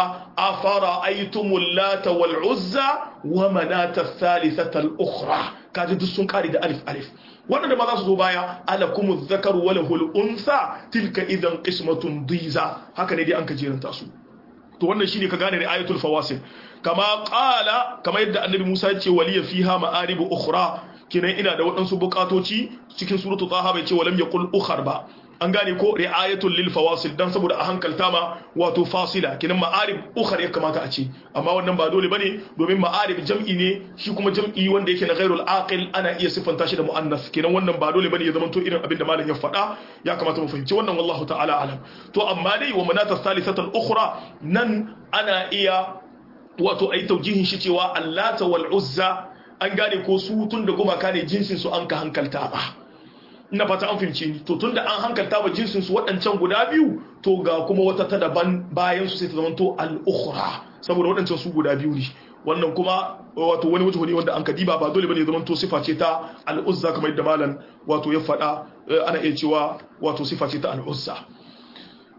أفرأيتم اللات والعزى ومناة الثالثة الأخرى كاد دسون كاري ده ألف ألف وانا ما ذا بaya alakum الذكر وله الأنثى تلك إذا قسمة ضيزى هكذا دي أنك جيران تاسو to wannan shine ka gane ayatul fawasil kama qala kama yadda annabi Musa ya ce waliya fiha ma'arib ukhra kinan ina da waɗansu bukatoci cikin suratu taha bai ce walam yaqul ukhar ba an gane ko ri'ayatul lil fawasil dan saboda a hankalta ma wato fasila kinan ma'arib ukhar ya kamata a ce amma wannan ba dole bane domin ma'arib jam'i ne shi kuma jam'i wanda yake na ghairul aqil ana iya siffanta shi da muannas kinan wannan ba dole bane ya zama to irin abin da malam ya faɗa ya kamata mu fahimci wannan wallahu ta'ala alam to amma dai wa manata salisatul ukhra nan ana iya wato ai taujihin shi cewa allata wal uzza an gane ko su tun da gumaka ne jinsin su an ka hankalta ba ina fata an fahimce ni to tun da an hankalta ba jinsin su waɗancan guda biyu to ga kuma wata ta daban bayan su sai ta zama to al-ukhra saboda waɗancan su guda biyu ne wannan kuma wato wani wajen ne wanda an kadiba ba dole bane zaman to sifa ce ta al-uzza kamar yadda malam wato ya faɗa ana iya cewa wato sifa ce ta al-uzza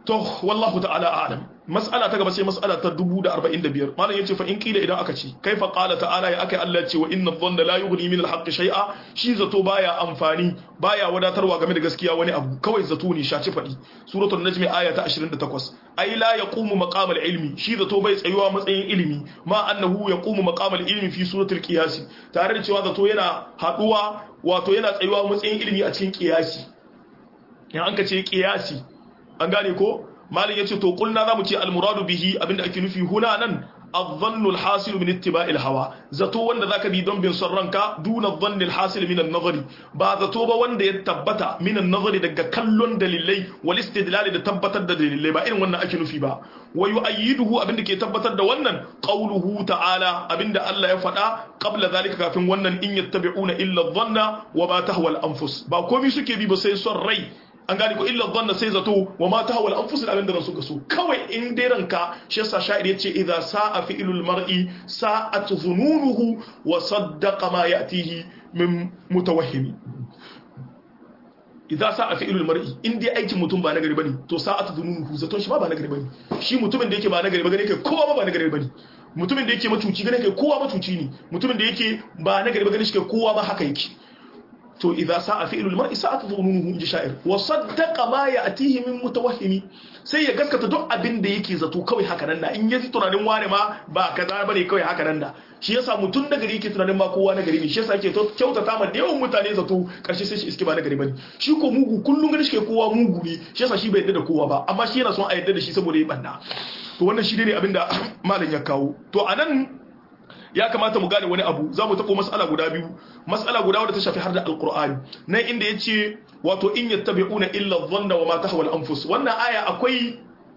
to wallahu ta'ala a'lam mas'ala ta gaba sai mas'ala ta 1045 malam yace fa in kila idan aka ce kaifa qala ta'ala ya akai Allah ce wa inna dhanna la yughni min al-haqqi shay'a shi zato baya amfani baya wadatarwa game da gaskiya wani abu kawai zato ne shaci fadi suratul najm aya ta 28 ai la yaqumu maqam al-ilmi shi zato bai tsayuwa matsayin ilimi ma annahu yaqumu maqam al-ilmi fi suratul qiyas tare da cewa zato yana haduwa wato yana tsayuwa matsayin ilimi a cikin qiyasi in an ka ce qiyasi an gane ko malin yace to kulna zamu ce almuradu bihi abinda ake nufi huna nan adh-dhannu al-hasil min ittiba'il hawa zato wanda zaka bi don bin son ranka duna dhanni al-hasil min an-nazari ba zato ba wanda ya tabbata min an-nazari daga kallon dalilai wal istidlal da tabbatar da dalilai ba irin wannan ake nufi ba wa yu'ayyiduhu abinda ke tabbatar da wannan qawluhu ta'ala abinda Allah ya faɗa qabla zalika kafin wannan in yattabi'una illa adh-dhanna wa ma tahwa al-anfus ba komai suke bi ba sai son rai an gane ko illa dhanna sai zato wa ma tahawal anfus abin da ran suka so kawai in dai ranka shi yasa sha'ir yace idza sa'a fi'lul mar'i sa'at dhununuhu wa saddaqa ma ya'tihi min mutawahhimi idza sa'a fi'lul mar'i in dai aikin mutum ba nagari bane to sa'at dhununuhu zaton shi ma ba nagari bane shi mutumin da yake ba nagari ba gane kai kowa ba nagari bane mutumin da yake macuci gane kai kowa macuci ne mutumin da yake ba nagari ba gane shi kai kowa ba haka yake to idza sa'a fi'lul mar'i sa'at dhununuhu inji sha'ir wa saddaqa ma ya'tihi min mutawahhimi sai ya gaskata duk abin da yake zato kawai haka nan da in yaji tunanin wani ma ba kaza bane kawai haka nan da shi yasa mutun da gari yake tunanin ma kowa na gari ne shi yasa yake kyautata ma da yawan mutane zato karshe sai shi iske ba na gari bane shi ko mugu kullun gani shi kowa mugu ne shi yasa shi bai yarda da kowa ba amma shi yana son a yarda da shi saboda ya banna to wannan shi ne abin da malam ya kawo to anan ya kamata mu gane wani abu za mu taɓo mas'ala guda biyu mas'ala guda wadda ta shafi har da alkur'ani nan inda ya ce wato in yattabi'una illa dhanna wa ma tahwa al-anfus wannan aya akwai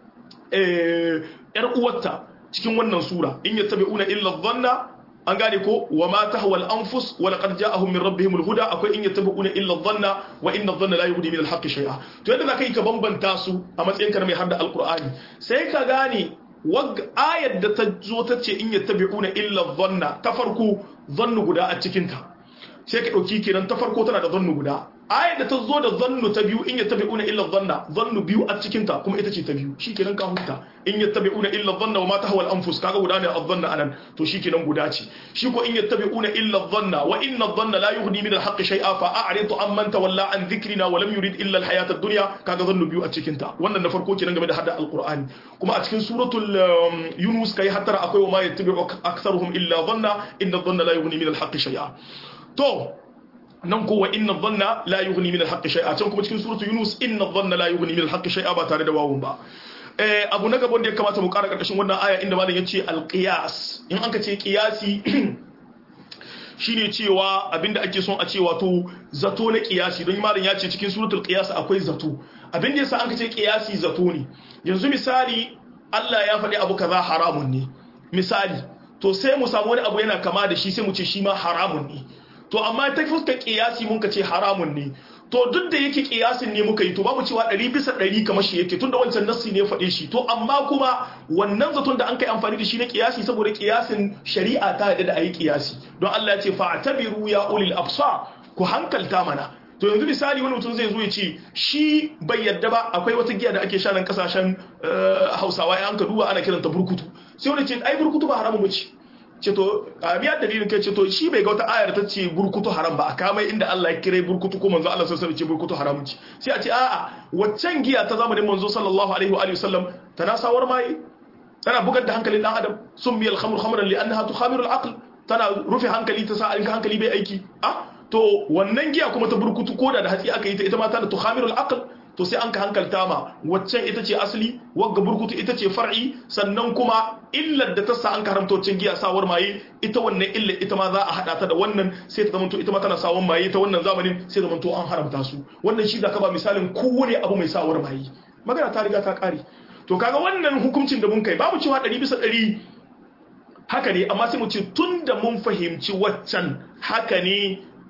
yar uwarta cikin wannan sura in yattabi'una illa dhanna an gane ko wa ma tahwa al-anfus wa laqad ja'ahum min rabbihim al-huda akwai in yattabi'una illa dhanna wa inna dhanna la yughni min al-haqqi shay'a to yadda zaka yi ka bambanta su a matsayin ka mai har da alkur'ani sai ka gane ayar da ta zo ta ce in yattabi'una illa dhanna ta farko zannu guda a cikin ta sai ka dauki kenan ta farko tana da zannu guda ayar da ta zo da zannu ta biyu in yattabi'una illa dhanna zannu biyu a cikin ta kuma ita ce ta biyu shikenan ka huta in yattabi'una illa dhanna wa ma tahwa al-anfus kaga guda ne adh-dhanna anan to shikenan guda ce shi ko in yattabi'una illa dhanna wa inna adh-dhanna la yughni min al-haqqi shay'a fa a'rid amman tawalla an dhikrina wa lam yurid illa al-hayata ad-dunya kaga zannu biyu a cikin ta wannan na farko kenan game da hadda al-qur'ani kuma a cikin suratul yunus kai hattara akwai wa ma yattabi'u aktharuhum illa dhanna inna adh-dhanna la yughni min al-haqqi shay'a to nan kowa inna dhanna la yughni min al-haqqi shay'a can kuma cikin suratul yunus inna dhanna la yughni min al-haqqi shay'a ba tare da wawun ba eh abu na gaban da ya kamata mu kara karkashin wannan aya inda malam yace al-qiyas in an ka ce qiyasi shine cewa abinda ake son a ce wato zato na qiyasi don malam ya ce cikin suratul qiyas akwai zato abinda yasa an ka ce qiyasi zato ne yanzu misali Allah ya faɗi abu kaza haramun ne misali to sai mu samu wani abu yana kama da shi sai mu ce shi ma haramun ne to amma ta fuskar kiyasi mun ka ce haramun ne to duk da yake kiyasin ne muka yi to babu cewa ɗari bisa ɗari kamar shi yake tunda wancan nassi ne faɗe shi to amma kuma wannan zaton da an kai amfani da shi na kiyasi saboda kiyasin shari'a ta yadda da ayi kiyasi don Allah ya ce fa'tabiru ya ulil absar ku hankalta mana to yanzu misali wani mutum zai zo ya ce shi bai yadda ba akwai wata giya da ake sha nan kasashen Hausawa ya an ka duba ana kiranta burkutu sai wani ce ai burkutu ba haramun bace ce to a biya dalilin kai ce to shi bai ga wata ayar ta ce burkutu haram ba a kamai inda Allah ya kire burkutu ko manzo Allah sallallahu alaihi wasallam ce burkutu haramun ce sai a ce a'a waccan giya ta zamanin manzo sallallahu alaihi wa alihi wasallam tana sawar mai tana bugar da hankalin dan adam summi al-khamr khamran li annaha tukhamiru al-aql tana rufe hankali ta sa in hankali bai aiki ah to wannan giya kuma ta burkutu koda da hatsi aka yi ta ita ma tana tukhamiru al-aql to sai an ka hankalta ma waccan ita ce asali wagga burkutu ita ce far'i sannan kuma illar da ta sa an karamta waccan giya sawar maye ita wannan illar ita ma za a hada ta da wannan sai ta zamanto ita ma tana sawar maye ta wannan zamanin sai zamanto an haramta su wannan shi zaka ba misalin kowane abu mai sawar maye magana ta riga ta kare to kaga wannan hukuncin da mun kai babu cewa 100 bisa 100 haka ne amma sai mu ce tunda mun fahimci waccan haka ne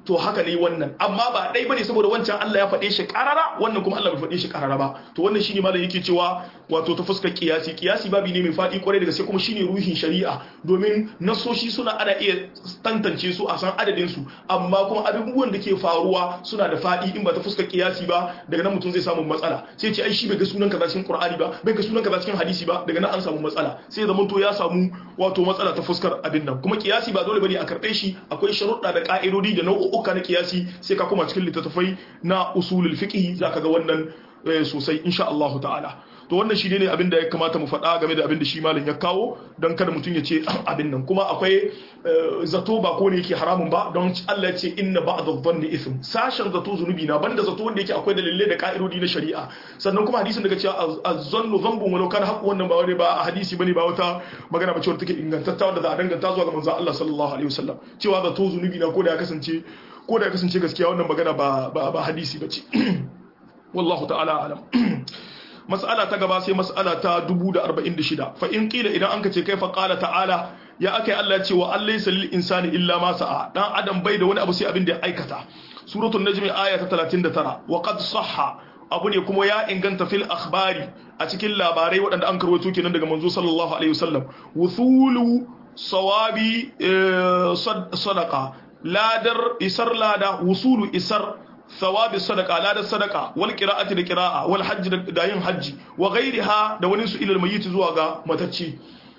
to haka ne wannan amma ba dai bane saboda wancan Allah ya faɗe shi karara wannan kuma Allah bai faɗe shi karara ba to wannan shine malam yake cewa wato ta fuskar kiyasi kiyasi babi ne mai faɗi kwarai da gaske kuma shine ruhin shari'a domin nasoshi suna ana iya tantance su a san adadin su amma kuma abubuwan da ke faruwa suna da faɗi in ba ta fuskar kiyasi ba daga nan mutum zai samu matsala sai ce ai shi bai ga sunan kaza cikin Qur'ani ba bai ga sunan kaza cikin hadisi ba daga nan an samu matsala sai zaman to ya samu wato matsala ta fuskar abin nan kuma kiyasi ba dole bane a karɓe shi akwai sharuɗa da ka'idodi da nau'uka na kiyasi sai ka koma cikin littattafai na usulul fiqh zaka ga wannan sosai insha Allah ta'ala to wannan shi ne abin da ya kamata mu faɗa game da abin da shi malam ya kawo don kada mutum ya ce abin nan kuma akwai zato ba ko ne yake haramun ba don Allah ya ce inna ba'dha dhanni ithm sashen zato zunubi na banda zato wanda yake akwai dalilai da ka'idodi na shari'a sannan kuma hadisin daga cewa az-zannu dhanbun walau kana haqqu wannan ba wani ba a hadisi bane ba wata magana bace wadda take ingantattawa da za a danganta zuwa ga manzon Allah sallallahu alaihi wasallam cewa zato zunubi na ko da ya kasance ko da ya kasance gaskiya wannan magana ba ba hadisi bace wallahu ta'ala alam mas'ala ta gaba sai mas'ala ta 1046 fa in qila idan anka ce kaifa qala ta'ala ya akai Allah ya ce wa allaysa lil insani illa ma sa'a dan adam bai da wani abu sai abin da ya aikata suratul najm aya ta 39 wa qad sahha abu ne kuma ya inganta fil akhbari a cikin labarai waɗanda an karwato kenan daga manzo sallallahu alaihi wasallam wuthulu sawabi sadaqa ladar isar lada wusulu isar ثواب الصدقه لا da sadaka wal qira'ati da qira'a wal hajj da yin hajji wa ghairiha da wani su ilal mayyit zuwa ga matacci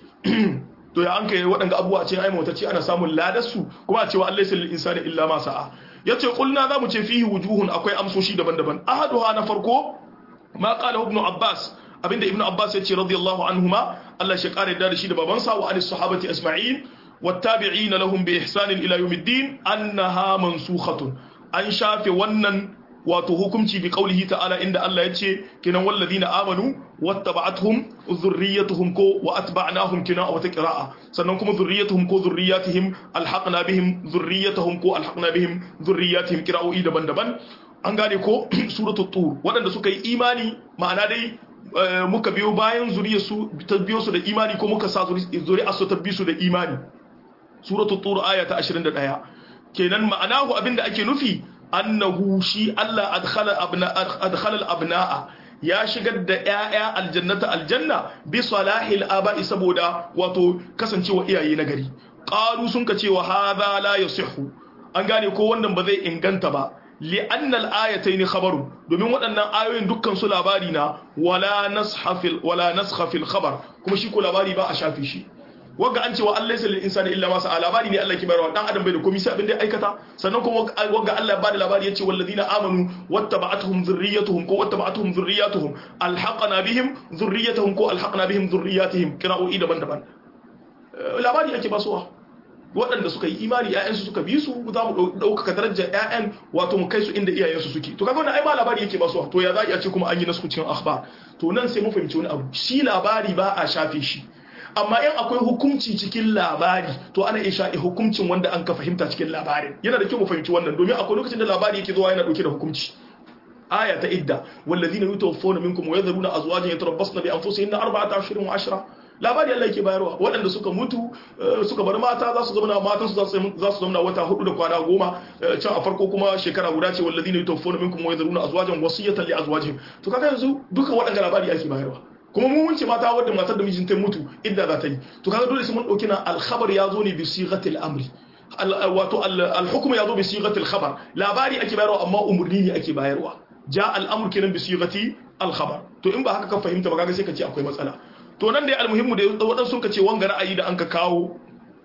to ya an kai waɗanda abubuwa ce ai matacci ana samun ladar su kuma a cewa Allah sai insani illa ma sa'a yace qulna zamu ce fihi wujuhun akwai amsoshi daban-daban ahaduha na farko ma qala ibn abbas abinda ibn abbas yace radiyallahu anhuma Allah shi kare da shi da babansa wa alis sahabati asma'in والتابعين لهم بإحسان إلى يوم الدين أنها منسوخة an shafe wannan wato hukunci bi qaulihi ta'ala inda Allah yace kinan walladina amanu wattaba'atuhum dhurriyyatuhum ko wa atba'nahum kina a wata qira'a sannan kuma dhurriyyatuhum ko dhurriyyatihim alhaqna bihim dhurriyyatuhum ko alhaqna bihim dhurriyyatihim qira'o'i daban-daban an gane ko suratul tur waɗanda suka yi imani ma'ana dai muka biyo bayan zuriyarsu ta biyo su da imani ko muka sa zuriyarsu ta biyo su da imani suratul tur aya ta 21 kenan ma'anahu abinda ake nufi annahu shi Allah adkhala abna adkhala al-abna'a ya shigar da ƴaƴa aljannata aljanna bi salahil aba'i saboda wato kasancewa iyaye na gari qalu sun ka cewa hadha la yasihhu an gane ko wannan ba zai inganta ba li'anna al-ayatayn khabaru domin waɗannan ayoyin dukkan su labari na wala nasha fil wala naskha fil khabar kuma shi ko labari ba a shafi shi wagga an cewa Allah sai insani illa ma sa'a labari ne Allah ke bayarwa dan adam bai da komai sai abin da ya aikata sannan kuma wagga Allah ba da labari yace walladina amanu wattaba'atuhum dhurriyyatuhum ko wattaba'atuhum dhurriyyatuhum alhaqna bihim dhurriyyatuhum ko alhaqna bihim dhurriyyatihim qira'o'i daban-daban labari ake basuwa waɗanda suka yi imani ƴaƴansu suka bi su za mu ɗaukaka darajar ƴaƴan wato mu kai su inda iyayensu suke to kaga wannan ai ba labari yake basuwa to ya za a ce kuma an yi nasu cikin akhbar to nan sai mu fahimci wani abu shi labari ba a shafe shi amma in akwai hukunci cikin labari to ana iya sha'i hukuncin wanda an ka fahimta cikin labarin yana da kyau mu fahimci wannan domin akwai lokacin da labari yake zuwa yana dauke da hukunci aya ta idda wallazina yutawaffawna minkum wa yadhuruna azwajan yatarabbasna bi anfusihinna arba'ata ashhurin wa ashra labari Allah yake bayarwa waɗanda suka mutu suka bar mata za su zama matan su za su zama wata hudu da kwana goma can a farko kuma shekara guda ce wallazina yutawaffawna minkum wa yadhuruna azwajan wasiyatan li azwajihim to kaga yanzu duka waɗanda labari ake bayarwa kuma mun wunce mata wadda matar da mijinta mutu idda za ta yi to kaga dole sai mun dauki na al-khabar yazo ne bi sighatil amri wato al-hukm yazo bi sighatil khabar labari ake bayarwa amma umurni ne ake bayarwa ja al-amr kenan bi sighati al-khabar to in ba haka ka fahimta ba kaga sai ka ce akwai matsala to nan dai al-muhimmu da wadan sun ka ce wanga ra'ayi da an ka kawo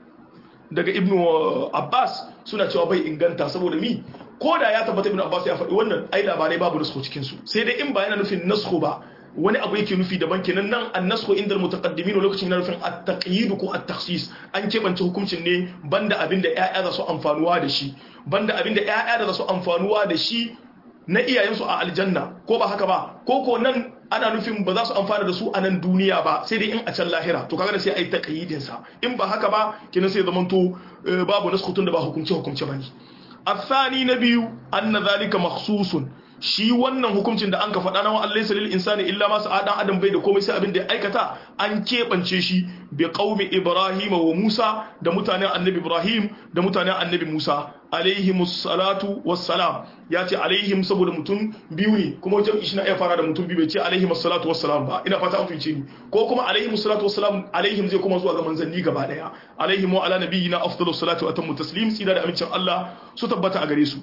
daga ibnu abbas suna cewa bai inganta saboda mi ko da ya tabbata ibnu abbas ya faɗi wannan ai labarai babu nasko cikin su sai dai in ba yana nufin nasko ba wani abu yake nufi daban kenan nan annasku inda mutaqaddimin lokacin na nufin at-taqyid ko at-takhsis an kebance hukuncin ne banda abin da ƴaƴa za su amfanuwa da shi banda abin da ƴaƴa da za su amfanuwa da shi na iyayensu a aljanna ko ba haka ba ko ko nan ana nufin ba za su amfana da su a nan duniya ba sai dai in a can lahira to kaga sai ai taqyidin sa in ba haka ba kenan sai zamanto babu naskutun da ba hukunci hukunci bane الثاني نبي أن ذلك مخصوص shi wannan hukuncin da an ka faɗa na wa Allah salil insani illa ma sa dan adam bai da komai sai abin da ya aikata an keɓance shi bi qaumi ibrahim wa musa da mutanen annabi ibrahim da mutanen annabi musa alaihimus salatu wassalam ya ce alaihim saboda mutum biyu ne kuma wajen shi na iya fara da mutum biyu bai ce alaihimus salatu wassalam ba ina fata an fice ni ko kuma alaihimus salatu wassalam alaihim zai kuma zuwa ga manzanni gaba daya alaihim wa ala nabiyina afdalus salatu wa atammu taslim tsira da amincin Allah su tabbata a gare su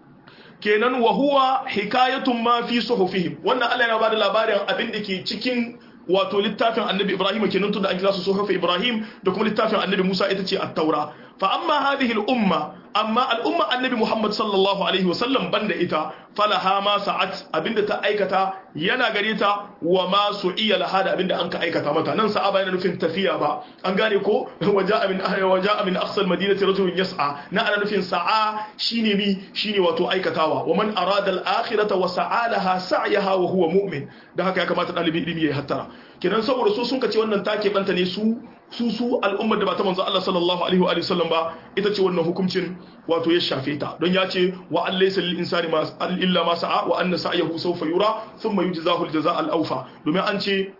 kenan wa huwa hikayatun ma fi suhufihim wannan Allah yana bada labarin abin da ke cikin wato littafin annabi Ibrahim kenan tunda an kira su suhufi Ibrahim da kuma littafin annabi Musa ita ce at-taura fa amma hadhihi al-umma amma al-umma annabi Muhammad sallallahu alaihi wa sallam banda ita falaha ma sa'at abinda ta aikata yana gare ta wa ma su'iya laha da abinda an ka aikata mata nan sa'aba yana nufin tafiya ba an gane ko waja'a min waja'a min aqsa al-madinati rajulun yas'a na ana nufin sa'a shine mi shine wato aikatawa wa man arada al-akhirata wa sa'a laha sa'yaha wa huwa mu'min da haka ya kamata dalibi ilimi ya hattara kenan saboda su sun kace wannan take banta ne su su su al'ummar da ba ta manzo Allah sallallahu alaihi wa sallam ba ita ce wannan hukuncin wato ya shafe ta don ya ce wa an laysa lil insani ma illa ma sa'a wa anna sa'yahu sawfa yura thumma yujzahu al jazaa al awfa domin an ce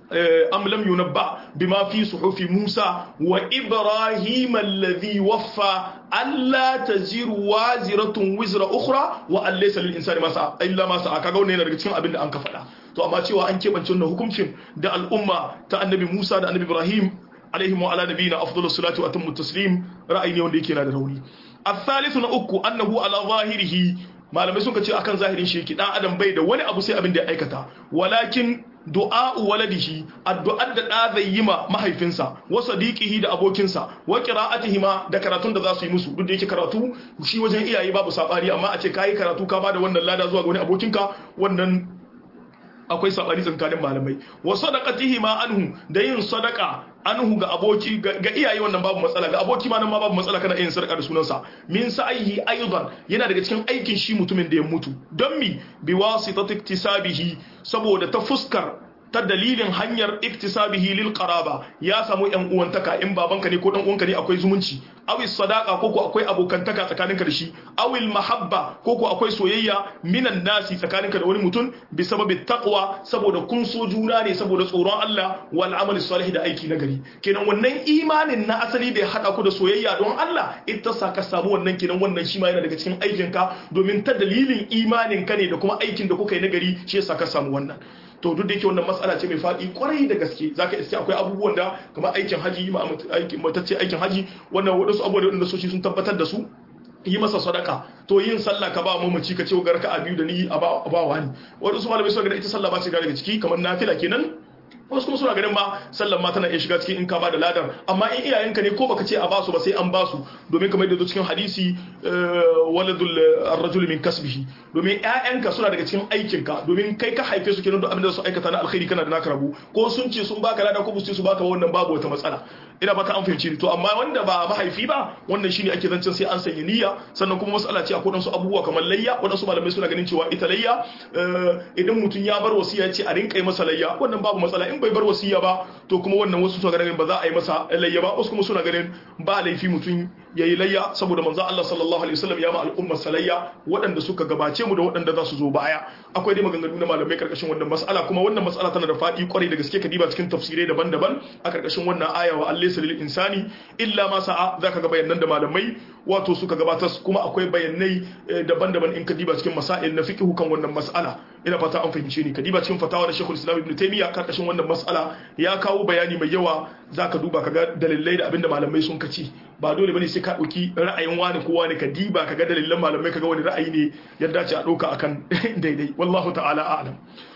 am lam yunabba bima fi suhufi Musa wa Ibrahim alladhi waffa alla taziru waziratun wizra ukhra wa an laysa lil insani ma sa'a illa ma sa'a kaga wannan yana daga cikin abin da an ka faɗa to amma cewa an keɓance wannan hukuncin da al'umma ta annabi Musa da annabi Ibrahim alaihim wa ala nabiyina afdalus salatu wa atammu taslim ra'ayi ne wanda yake na da rauni الثالث na uku annahu ala zahirihi malamai suka ce akan zahirin shi yake dan adam bai da wani abu sai abin da ya aikata walakin du'a'u waladihi addu'ar da da zai yi ma mahaifinsa wa sadiqihi da abokinsa wa qira'atihi ma da karatun da za su yi musu duk da yake karatu shi wajen iyaye babu sabari amma a ce kai karatu ka bada wannan lada zuwa ga wani abokinka wannan akwai sabani tsakanin malamai wa sadaqatihi ma anhu da yin sadaqa anhu ga aboki ga iyaye wannan babu matsala ga aboki ma nan ma babu matsala kana yin sadaka da sunansa min sa'ihi aidan yana daga cikin aikin shi mutumin da ya mutu don mi bi wasitati iktisabihi saboda ta fuskar ta dalilin hanyar iktisabihi lil qaraba ya samu yan uwantaka in babanka ne ko dan uwanka ne akwai zumunci awi sadaqa ko ko akwai abokantaka tsakaninka da shi awil mahabba ko ko akwai soyayya minan nasi tsakaninka da wani mutum bi sababi taqwa saboda kun so juna ne saboda tsoron Allah wal amali salih da aiki na gari kenan wannan imanin na asali da ya hada ku da soyayya don Allah ita sa ka samu wannan kenan wannan shi ma yana daga cikin aikinka domin ta dalilin imanin ka ne da kuma aikin da kuka yi na gari shi yasa ka samu wannan to duk da yake wannan matsala ce mai faɗi kwarai da gaske zaka iske akwai abubuwan da kamar aikin haji ma aikin matacce aikin haji wannan wadansu abubuwa da soshi sun tabbatar da su yi masa sadaka to yin sallah ka ba mamaci ka ce ga raka'a biyu da ni a ba wani wadansu malamai suka ga ita sallah ba ce daga ciki kamar nafila kenan wasu kuma suna ganin ma sallan ma tana iya shiga cikin in ka ba da ladan amma in iyayenka ne ko baka ce a basu ba sai an basu domin kamar yadda cikin hadisi waladul ar-rajul min kasbihi domin ƴaƴanka suna daga cikin aikinka domin kai ka haife su kenan da abin da su aikata na alkhairi kana da naka rabu ko sun ce sun baka lada ko su su baka wannan babu wata matsala ina ba ta an fahimci to amma wanda ba mahaifi ba wannan shine ake zancen sai an sanya niyya sannan kuma matsala ce akwai wasu abubuwa kamar layya wadansu malamai suna ganin cewa ita layya idan mutum ya bar wasiya ce a rinka yi masa layya wannan babu matsala in bai bar wasiya ba to kuma wannan wasu suna ganin ba za a yi masa layya ba wasu kuma suna ganin ba laifi mutum ya yi layya saboda manzo Allah sallallahu alaihi wasallam ya ma al'ummar salayya waɗanda suka gabace mu da waɗanda za su zo baya akwai dai maganganu na malamai karkashin wannan mas'ala kuma wannan mas'ala tana da faɗi kwarai da gaske kadiba cikin tafsirai daban-daban a karkashin wannan aya wa Allah lil insani illa ma sa'a zaka ga bayanan da malamai wato suka gabatar kuma akwai bayanai daban-daban in kadiba cikin masail na fiqh kan wannan mas'ala ina fata an fahimce ni kadiba cikin fatawa da Sheikhul Islam Ibn Taymiyyah karkashin wannan mas'ala ya kawo bayani mai yawa zaka duba kaga dalilai da abinda malamai sun kace ba dole bane sai ka dauki ra'ayin wani ko wani ka diba kaga dalilan malamai kaga wani ra'ayi ne ya dace a dauka akan daidai wallahu ta'ala a'lam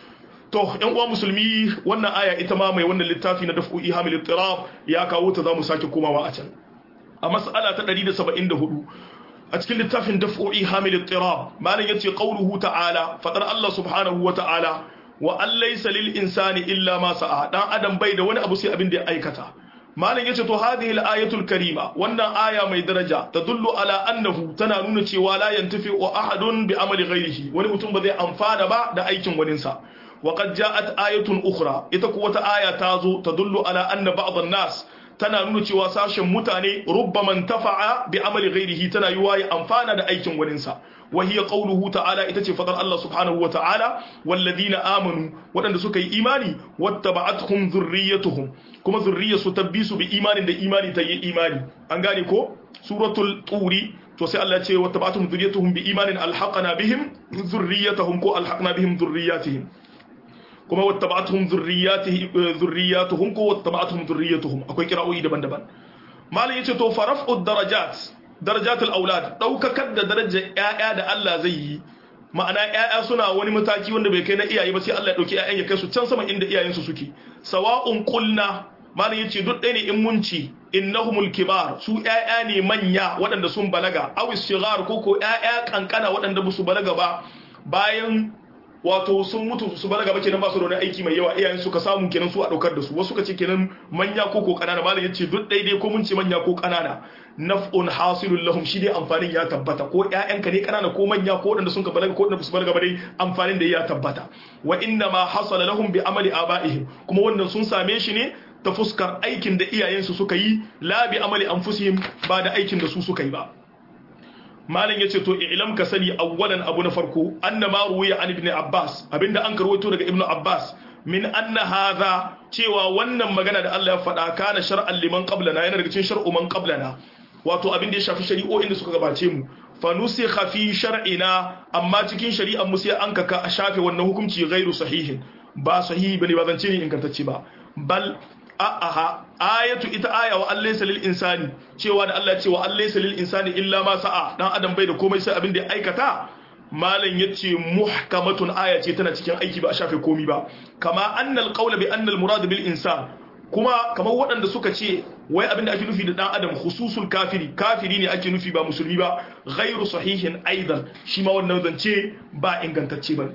to yan uwa musulmi wannan aya ita ma mai wannan littafi na daf'u ihamil ittirab ya kawo ta zamu sake komawa a can a mas'ala ta 174 a cikin littafin daf'u ihamil ittirab malam yace qauluhu ta'ala fadar Allah subhanahu wa ta'ala wa an laysa lil insani illa ma sa'a dan adam bai da wani abu sai abin da ya aikata malam yace to hadhihi al-ayatul karima wannan aya mai daraja tadullu ala annahu tana nuna cewa la yantafi wa ahadun bi amali ghairihi wani mutum ba zai amfana ba da aikin waninsa wa qad ja'at ayatun ukhra ita kuwa ta aya ta zo tadullu ala anna ba'd an-nas tana nuna cewa sashen mutane rubbaman tafa'a bi amali ghairihi tana yiwa ya amfana da aikin waninsa wa hiya qawluhu ta'ala ita ce fadar Allah subhanahu wa ta'ala walladhina amanu wadanda suka yi imani wattaba'atuhum dhurriyyatuhum kuma zurriyarsu tabbisu bi imanin da imani ta yi imani an gane ko suratul turi to sai Allah ya ce wattaba'atuhum dhurriyyatuhum bi imanin alhaqna bihim dhurriyyatuhum ko alhaqna bihim dhurriyyatihim kuma wattaba'atuhum dhurriyyatihim dhurriyyatuhum ko wattaba'atuhum dhurriyyatuhum akwai kira'o'i daban-daban malam yace to faraf'ud darajat darajatul aulad daukakar da darajar ƴaƴa da Allah zai yi ma'ana ƴaƴa suna wani mataki wanda bai kai na iyaye ba sai Allah ya dauki ƴaƴan ya kai su can sama inda iyayensu suke sawa'un qulna malam yace duk ɗaya ne in mun ci innahumul kibar su ƴaƴa ne manya waɗanda sun balaga aw sigar ko ko ƴaƴa kankana waɗanda ba su balaga ba bayan wato sun mutu su balaga ba kenan ba su da wani aiki mai yawa iyayen suka samu kenan su a daukar da su wasu ka ce kenan manya ko ko kanana malam yace duk daidai ko mun ce manya ko kanana naf'un hasilul lahum shi dai amfanin ya tabbata ko ƴaƴanka ne kanana ko manya ko wadanda sun ka balaga ko wadanda su balaga ba dai amfanin da ya tabbata wa inna ma hasala lahum bi amali abaihim kuma wannan sun same shi ne ta fuskar aikin da iyayensu suka yi la bi amali anfusihim ba da aikin da su suka yi ba malam yace to ilam ka sani awwalan abu na farko anna ma ruwiya an ibn abbas abinda an karwato daga ibn abbas min anna hadha cewa wannan magana da Allah ya faɗa kana shar'an liman qablana yana daga cikin shar'u man qablana wato abin da ya shafi shari'o'in da suka gabace mu fa nusikha fi shar'ina amma cikin shari'ar mu sai an kaka a shafe wannan hukunci ghairu sahihin ba sahihi bane ba zance ne ingantacce ba bal a'aha ayatu ita aya wa allaysa lil insani cewa da Allah ya ce wa allaysa lil insani illa ma sa'a dan adam bai da komai sai abin da ya aikata malam yace muhkamatun aya ce tana cikin aiki ba a shafe komai ba kama annal qawla bi annal murad bil insan kuma kamar waɗanda suka ce wai abin da ake nufi da dan adam khususul kafiri kafiri ne ake nufi ba musulmi ba ghairu sahihin aidan shi ma wannan zance ba ingantacce ba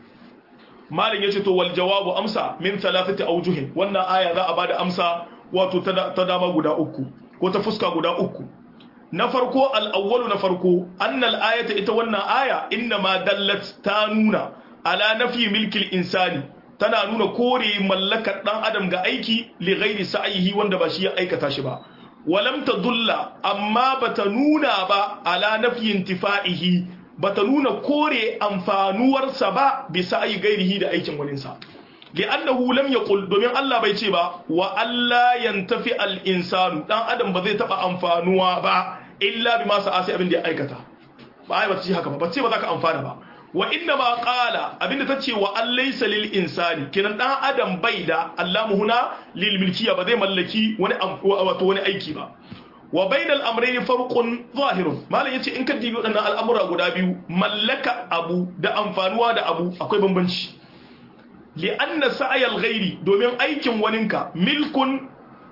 malin yace to wal jawabu amsa min thalathati awjuhin wannan aya za a bada amsa wato ta dama guda uku ko ta fuska guda uku na farko al awwalu na farko annal ayata ita wannan aya inna ma dallat ta nuna ala nafi milkil insani tana nuna kore mallakar dan adam ga aiki li ghairi sa'ihi wanda ba shi ya aikata shi ba walam tadulla amma bata nuna ba ala nafi intifa'ihi bata nuna kore amfanuwarsa ba bisa ayi gairihi da aikin waninsa li'annahu lam yaqul domin Allah bai ce ba wa alla yantafi al-insanu dan adam ba zai taba amfanuwa ba illa bima sa'a sai abin da ya aikata ba ai bata ce haka ba ba ce ba za ka amfana ba wa inna ma qala abinda tace wa allaysa lil insani kenan dan adam bai da allamu huna lil milkiya ba zai mallaki wani wato wani aiki ba wa bainal amrayni farqun zahirun malam yace in ka dibi wadannan al'amura guda biyu mallaka abu da amfanuwa da abu akwai bambanci li anna sa'yal ghairi domin aikin waninka milkun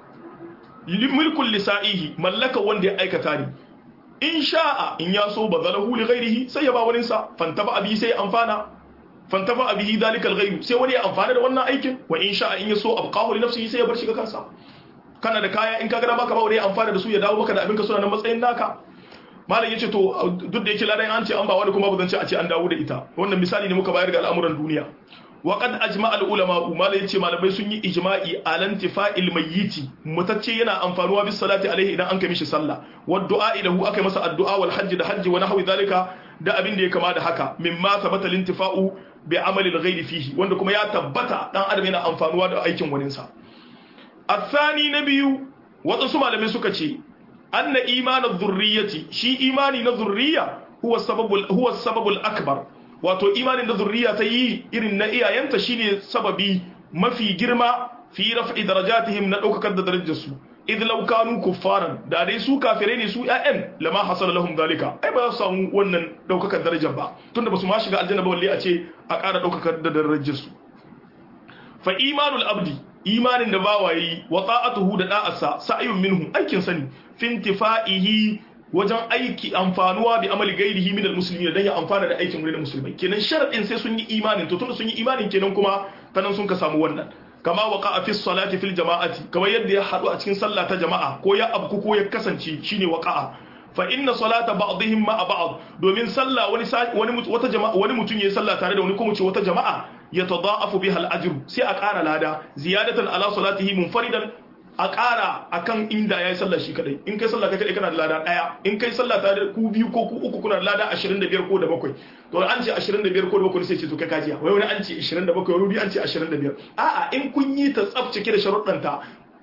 milkun lisa'ihi mallaka wanda ya aikata ne in sha'a in ya so bazalahu li ghairihi sai ya ba wani sa fantaba abi sai amfana fantaba abi dalikal ghairu sai wani ya amfana da wannan aikin wa in sha'a in ya so abqahu li nafsihi sai ya bar shi ga kansa kana da kaya in ka gada baka ba wani amfana da su ya dawo maka da abin ka suna nan matsayin naka malam yace to duk da yake ladan an ce an ba wani kuma bazan ce a ce an dawo da ita wannan misali ne muka bayar ga al'amuran duniya wa qad ajma al ulama malam yace malamai sun yi ijma'i alan tifa'il mayyiti mutacce yana amfanuwa bis salati alaihi idan an kai mishi sallah wa du'a ilahu akai masa addu'a wal hajji da hajji wa nahwi zalika da abin da ya kama da haka mimma sabata lintifa'u bi amali al ghairi fihi wanda kuma ya tabbata dan adam yana amfanuwa da aikin waninsa الثاني نبي waɗansu malamai suka ce anna imanin zurriyati shi imani na zurriya huwa sababul akbar wato imanin na zurriya ta yi irin na iyayenta shine sababi mafi girma fi raf'i darajatihim na ɗaukakar da darajarsu idh law kanu kuffaran da dai su kafirai ne su ƴaƴan lama hasala lahum dalika ai ba za su samu wannan ɗaukakar darajar ba tunda ba su ma shiga aljanna ba walle a ce a ƙara ɗaukakar da darajarsu fa imanul abdi imanin da bawa yi wa ta'atuhu da da'arsa sa'yun minhu aikin sani fintifa'ihi wajen aiki amfanuwa bi amali gairihi min almuslimin dan ya amfana da aikin wurin musulmai kenan sharadin sai sun yi imanin to tunda sun yi imanin kenan kuma tanan sun ka samu wannan kama waqa'a fi salati fil jama'ati kamar yadda ya hadu a cikin sallah ta jama'a ko ya abku ko ya kasance shine waqa'a fa inna salata ba'dihim ma'a ba'd domin sallah wani wani wata jama'a wani mutum yayi sallah tare da wani kuma ce wata jama'a yatada'afu biha al-ajr sai a ƙara lada ziyadatan ala salatihi munfaridan a ƙara akan inda yayi sallah shi kadai in kai sallah kai kadai kana da lada daya in kai sallah tare da ku biyu ko ku uku kuna da lada 25 ko da bakwai to an ce 25 ko da bakwai sai ce to kai kajiya wai wani an ce 27 wani an ce 25 a'a in kun yi ta tsaf cike da sharuɗanta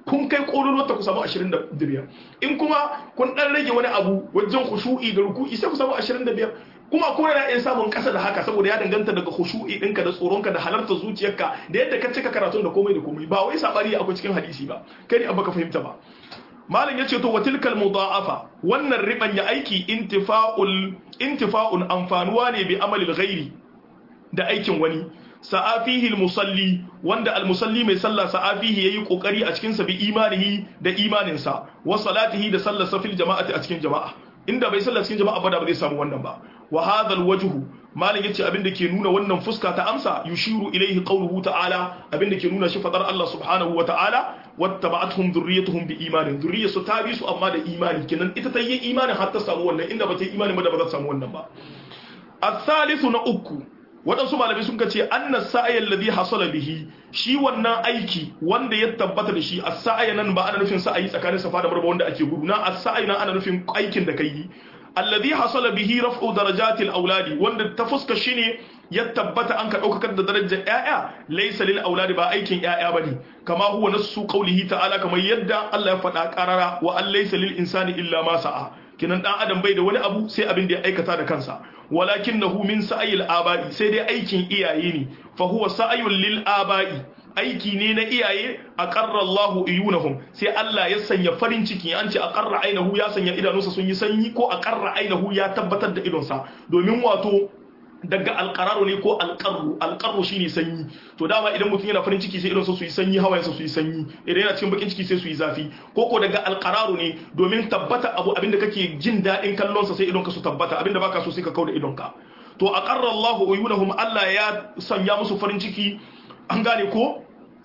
kun kai kololuwar ta ku samu 25 in kuma kun dan rage wani abu wajen khushu'i da ruku'i sai ku samu 25 kuma ko yana iya samun kasa da haka saboda ya danganta daga khushu'i ɗinka da tsoronka da halarta zuciyarka da yadda ka cika karatun da komai da komai ba wai sabari akwai cikin hadisi ba kai ne abba ka fahimta ba malam yace to watilkal mudha'afa wannan riban ya aiki intifa'ul intifa'un amfanuwa ne bi amalil ghairi da aikin wani sa'afihi musalli wanda almusalli mai sallah sa'afihi yayi kokari a cikin sa bi imanihi da imaninsa wa salatihi da sallar safil jama'ati a cikin jama'a inda bai sallar cikin jama'a ba da ba zai samu wannan ba wa hadha alwajhu malam yace abin da ke nuna wannan fuska ta amsa yushiru ilaihi qawluhu ta'ala abin da ke nuna shi fadar Allah subhanahu wa ta'ala wattaba'atuhum dhurriyyatuhum bi imanin dhurriyyatu ta bi su amma da imani kenan ita ta yi imanin har ta samu wannan inda ba ta yi imani ba da ba za ta samu wannan ba as-salisu na uku waɗansu malamai sun ce annas sa'ayan ladhi hasala bihi shi wannan aiki wanda ya tabbata da shi as-sa'aya nan ba ana nufin sa'ayi tsakanin safa da marwa wanda ake gudu na as-sa'ayi nan ana nufin aikin da kai alladhi hasala bihi raf'u darajatil auladi wanda ta fuska shine ya tabbata an ka daukakar da darajar yaya laysa lil auladi ba aikin yaya bane kama huwa nasu qawlihi ta'ala kamar yadda Allah ya faɗa qarara wa an laysa lil insani illa ma sa'a kinan dan adam bai da wani abu sai abin da ya aikata da kansa walakinahu min sa'il aba'i sai dai aikin iyaye ne fa huwa sa'yul lil aba'i aiki ne na iyaye a ƙarra Allahu iyunahum sai Allah ya sanya farin ciki an ce a ƙarra ainihu ya sanya idanunsa sun yi sanyi ko a ƙarra ainihu ya tabbatar da idonsa domin wato daga alƙararu ne ko alƙarru alƙarru shine sanyi to dama idan mutum yana farin ciki sai idonsa su yi sanyi hawayensa su yi sanyi idan yana cikin bakin ciki sai su yi zafi ko ko daga alƙararu ne domin tabbata abu abinda kake jin daɗin kallonsa sai idonka su tabbata abinda baka so sai ka kauda idonka to a ƙarra Allahu iyunahum Allah ya sanya musu farin ciki an gane ko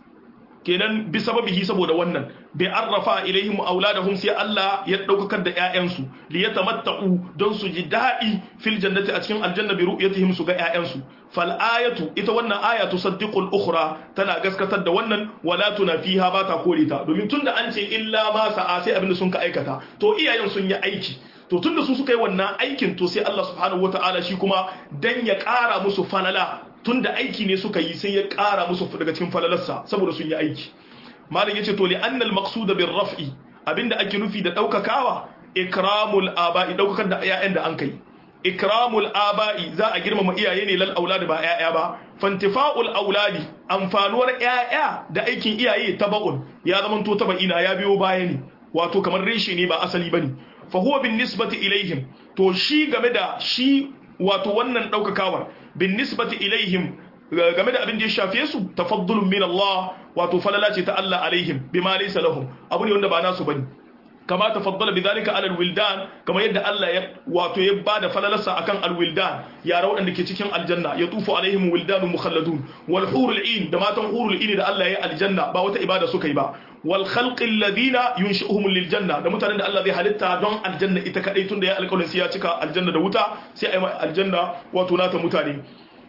kenan bi sababihi saboda wannan bai arrafa ilaihim auladahum sai Allah ya daukakar da ƴaƴansu li yatamatta'u don su ji daɗi fil jannati a cikin aljanna bi ru'yatihim su ga ƴaƴansu fal ayatu ita wannan aya tusaddiqu al ukhra tana gaskatar da wannan wala tunafiha ba ta kore ta domin tunda an ce illa ma sa'a sai abinda sun ka aikata to iyayen sun yi aiki to tunda su suka yi wannan aikin to sai Allah subhanahu wataala shi kuma dan ya ƙara musu falala tunda aiki ne suka yi sai ya ƙara musu daga cikin falalarsa saboda sun yi aiki malam yace to li annal maqsud bir raf'i abinda ake nufi da daukakawa ikramul aba'i daukakar da ƴaƴan da an kai ikramul aba'i za a girmama iyaye ne lal auladi ba ƴaƴa ba fantifa'ul auladi amfanuwar ƴaƴa da aikin iyaye taba'un ya zama to taba'ina ya biyo baya ne wato kamar reshe ne ba asali bane fa huwa bin nisbati ilaihim to shi game da shi wato wannan daukakawar bin nisbati ilaihim game da abin da ya shafe su tafaddulun min Allah wato falala ce ta Allah alaihim bima laysa lahum abu ne wanda ba nasu bane kama tafaddala bidhalika ala alwildan kama yadda Allah ya wato ya bada falalarsa akan alwildan yara waɗanda ke cikin aljanna ya tufu alaihim wildanun mukhalladun wal hurul in da matan hurul in da Allah ya aljanna ba wata ibada suka yi ba wal khalqi alladhina yunshi'uhum lil janna da mutanen da Allah zai halitta don aljanna ita kadai tunda ya alƙawarin sai ya cika aljanna da wuta sai ai aljanna wato nata mutane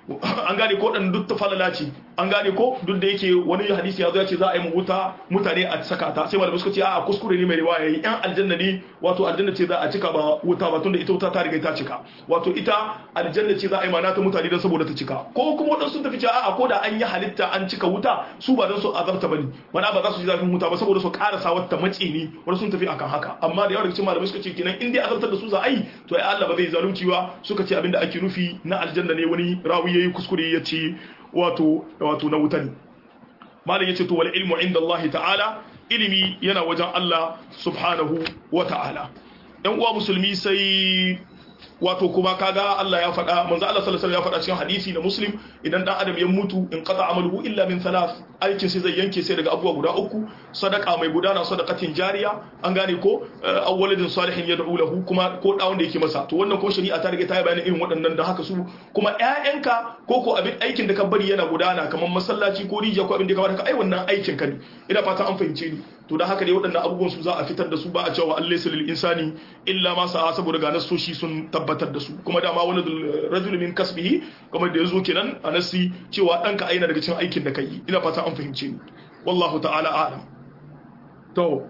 an gane ko dan duk ta falala ce an gane ko duk da yake wani hadisi ya zo ya ce za a yi mu wuta mutane a saka ta sai malamai suka ce a kuskure ne mai riwaya yi yan aljanna ne wato aljanna ce za a cika ba wuta ba tunda ita wuta ta riga ta cika wato ita aljanna ce za a yi mana ta mutane dan saboda ta cika ko kuma wadansu sun tafi cewa a ko da an yi halitta an cika wuta su ba dan su azabta bane mana ba za su ji zafin wuta ba saboda su karasa wata mace ne wanda sun tafi akan haka amma da yawa daga cikin malamai suka ce kenan in dai azabtar da su za a yi to ai Allah ba zai zalunci ba suka ce abinda ake nufi na aljanna ne wani rawi yayi kuskure ya ce wato wato na wuta ne malam yace to wal ilmu inda Allah ta'ala ilimi yana wajen Allah subhanahu wa ta'ala ɗan uwa musulmi sai wato kuma kaga Allah ya faɗa manzo Allah sallallahu alaihi wasallam ya faɗa cikin hadisi na Muslim idan dan adam ya mutu in qata amaluhu illa min thalath aikin sai zai yanke sai daga abubuwa guda uku sadaka mai gudana sadaqatin jariya an gane ko awwaladin salihin yad'u lahu kuma ko dawon da yake masa to wannan ko shari'a ta riga ta yi bayanin irin waɗannan da haka su kuma ƴaƴanka ko ko abin aikin da ka bari yana gudana kamar masallaci ko rijiya ko abin da ka bari ka ai wannan aikin ka ne ina fata an fahimce ni to da haka dai waɗannan abubuwan su za a fitar da su ba a cewa Allah lil insani illa ma sa'a saboda ga nasoshi sun tabbatar da su kuma dama wani rajul min kasbihi kamar da yazo kenan a nasi cewa danka aina daga cikin aikin da kai ina fata an fahimce ni wallahu ta'ala a'lam to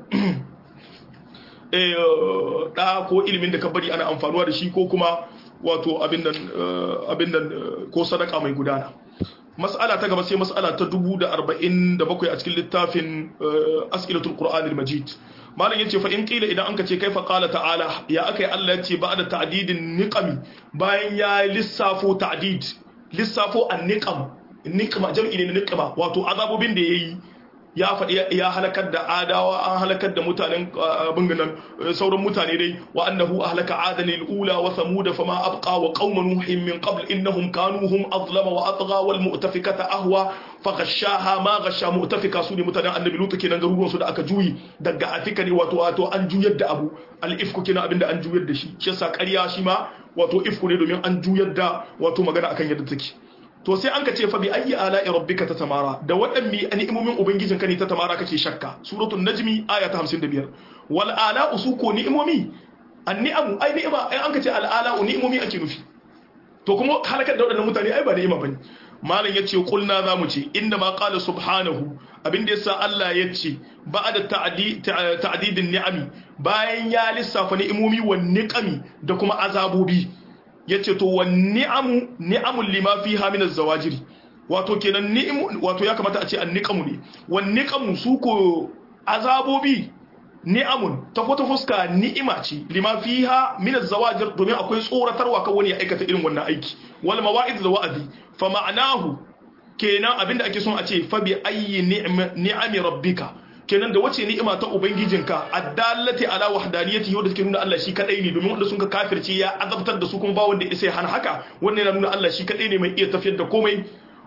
eh da ko ilimin da ka bari ana amfanuwa da shi ko kuma wato abin nan abin nan ko sadaka mai gudana mas'ala ta gaba sai mas'ala ta 1047 a cikin littafin as'ilatul qur'anil majid malam yace fa in qila idan anka ce kaifa qala ta'ala ya akai Allah yace ba'da ta'didin niqami bayan ya lissafo ta'did lissafo an-niqam niqma jam'i ne niqma wato azabobin da yayi ya faɗi ya halakar da adawa an halakar da mutanen banganan sauran mutane dai wa annahu ahlaka adanil ula wa thamud fama abqa wa qauma nuhin min qabl innahum kanu hum azlama wa atgha wal mu'tafikata ahwa faghashaha ma ghasha mu'tafika su ne mutanen annabi lutu kenan garuruwan su da aka juyi daga afika ne wato wato an juyar da abu al ifku kenan abinda an juyar da shi shi yasa ƙarya shi ma wato ifku ne domin an juyar da wato magana akan yadda take to sai an ka ce fa bi ayyi ala'i rabbika tatamara da waɗanne ni'imomin ubangijin ka ne ta tamara kake shakka suratul najmi aya ta 55 wal ala'u su ko ni'imomi an ni'amu ai ni'ima ai an ka ce al ala'u ni'imomi ake nufi to kuma halakar da waɗannan mutane ai ba ni'ima bane malam yace kulna zamu ce inna ma qala subhanahu abinda yasa Allah yace ba'da ta'didin ni'ami bayan ya lissafa ni'imomi wa niqami da kuma azabobi yace to wan ni'amu ni'amul lima fiha min az-zawajiri wato kenan ni'imu wato ya kamata a ce an-niqamu ne wan niqamu su ko azabobi ni'amun ta wata fuska ni'ima ce lima fiha min az-zawajir domin akwai tsoratarwa kan wani ya aikata irin wannan aiki wal mawa'id da wa'azi fa ma'anahu kenan abinda ake son a ce fa bi ayyi ni'ami rabbika kenan da wace ni'ima ta ubangijinka addallati ala wahdaniyati yau da take nuna Allah shi kadai ne domin wanda sun ka kafirce ya azabtar da su kuma ba wanda ya hana haka wannan yana nuna Allah shi kadai ne mai iya tafiyar da komai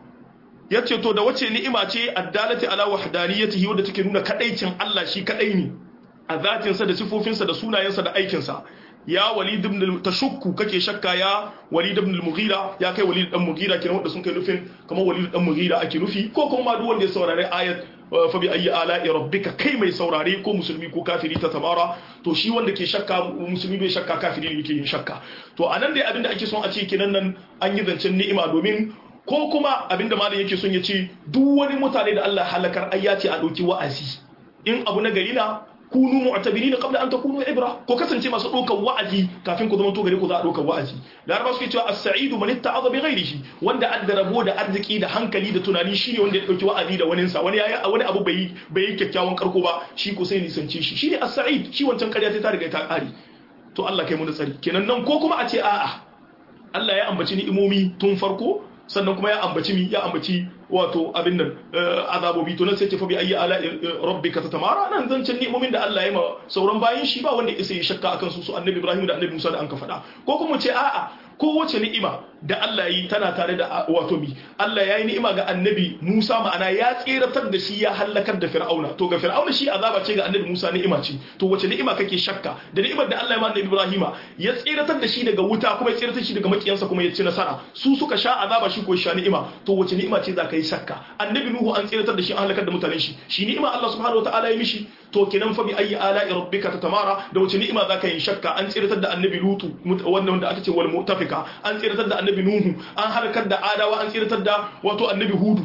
yace to da wace ni'ima ce addallati ala wahdaniyati yau da take nuna kadaicin Allah shi kadai ne a zatinsa da sifofinsa da sunayensa da aikinsa ya walid ibn tashukku kake shakka ya walid ibn al-mughira ya kai walid dan mughira kenan wanda sun kai nufin kamar walid dan mughira ake nufi ko kuma duk wanda ya saurare ayat fa bi ayyi ala'i rabbika kai mai saurare ko musulmi ko kafiri ta tabara to shi wanda ke shakka musulmi bai shakka kafiri ne yake yin shakka to anan dai abinda ake son a ce kenan nan an yi zancen ni'ima domin ko kuma abinda malam yake son ya ce duk wani mutane da Allah halakar ayyaci a dauki wa'azi in abu na gari na kunu mu'tabirin qabla an takunu ibra ko kasance masu ɗaukar wa'azi kafin ku zama to gare ku za a ɗaukar wa'azi laraba suke cewa as-sa'idu man itta'adha bi ghairihi wanda adda rabo da arziki da hankali da tunani shine wanda ya dauki wa'azi da wani sa wani yayi wani abu bai bai kyakkyawan karko ba shi ko sai nisance shi shine as-sa'id shi wancan ƙarya ta riga ta ƙare to Allah kai mu da tsari kenan nan ko kuma a ce a'a Allah ya ambaci ni'imomi tun farko sannan kuma ya ambaci mi ya ambaci wato abin nan azabobi to nan sai ce fa bi ayi ala rabbika tatamara nan zancen ni'imomin da Allah ya ma sauran bayin shi ba wanda isa ya shakka akan su su annabi Ibrahim da annabi Musa da an ka faɗa ko kuma ce a'a kowace ni'ima da Allah yi tana tare da wato bi Allah ya yi ni'ima ga annabi Musa ma'ana ya tseratar da shi ya halakar da Fir'auna to ga Fir'auna shi azaba ce ga annabi Musa ni'ima ce to wace ni'ima kake shakka da ni'imar da Allah ya ma annabi Ibrahim ya tseratar da shi daga wuta kuma ya tseratar shi daga makiyansa kuma ya ci nasara su suka sha azaba shi ko sha ni'ima to wace ni'ima ce za ka yi shakka annabi Nuhu an tseratar da shi an halakar da mutanen shi shi ni'ima Allah subhanahu wataala ya mishi to kenan fa bi ayi ala'i rabbika tatamara da wace ni'ima za ka yi shakka an tseratar da annabi Lutu wannan wanda aka ce wal mu'tafika an tseratar da annabi Nuhu an harkar da adawa an tsiratar da wato annabi hudu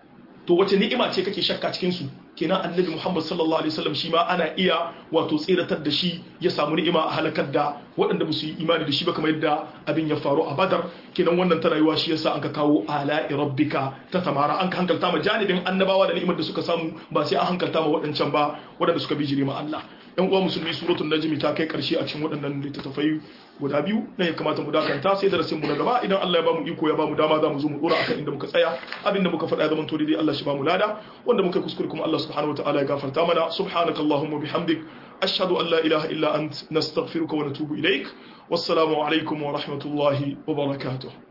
to wace ni'ima ce kake shakka cikin su kenan annabi Muhammad sallallahu alaihi wasallam shi ma ana iya wato tsiratar da shi ya samu ni'ima a halakar da waɗanda ba su yi imani da shi ba kamar yadda abin ya faru a Badar kenan wannan ta rayuwa shi yasa an ka kawo ala'i rabbika ta tamara an ka hankalta ma janibin annabawa da ni'imar da suka samu ba sai an hankalta ma waɗancan ba waɗanda suka bijire ma Allah yan uwa musulmi suratul najmi ta kai karshe a cikin waɗannan littattafai guda biyu na ya kamata mu dakanta sai darasin mu na gaba idan Allah ya bamu iko ya bamu dama za mu zo mu dora akan inda muka tsaya abinda muka faɗa ya zama to dai Allah shi bamu lada wanda muka kuskure kuma Allah subhanahu wataala ya gafarta mana subhanakallahumma bihamdik ashhadu an la ilaha illa ant nastaghfiruka wa natubu ilaik wassalamu alaikum wa rahmatullahi wa barakatuh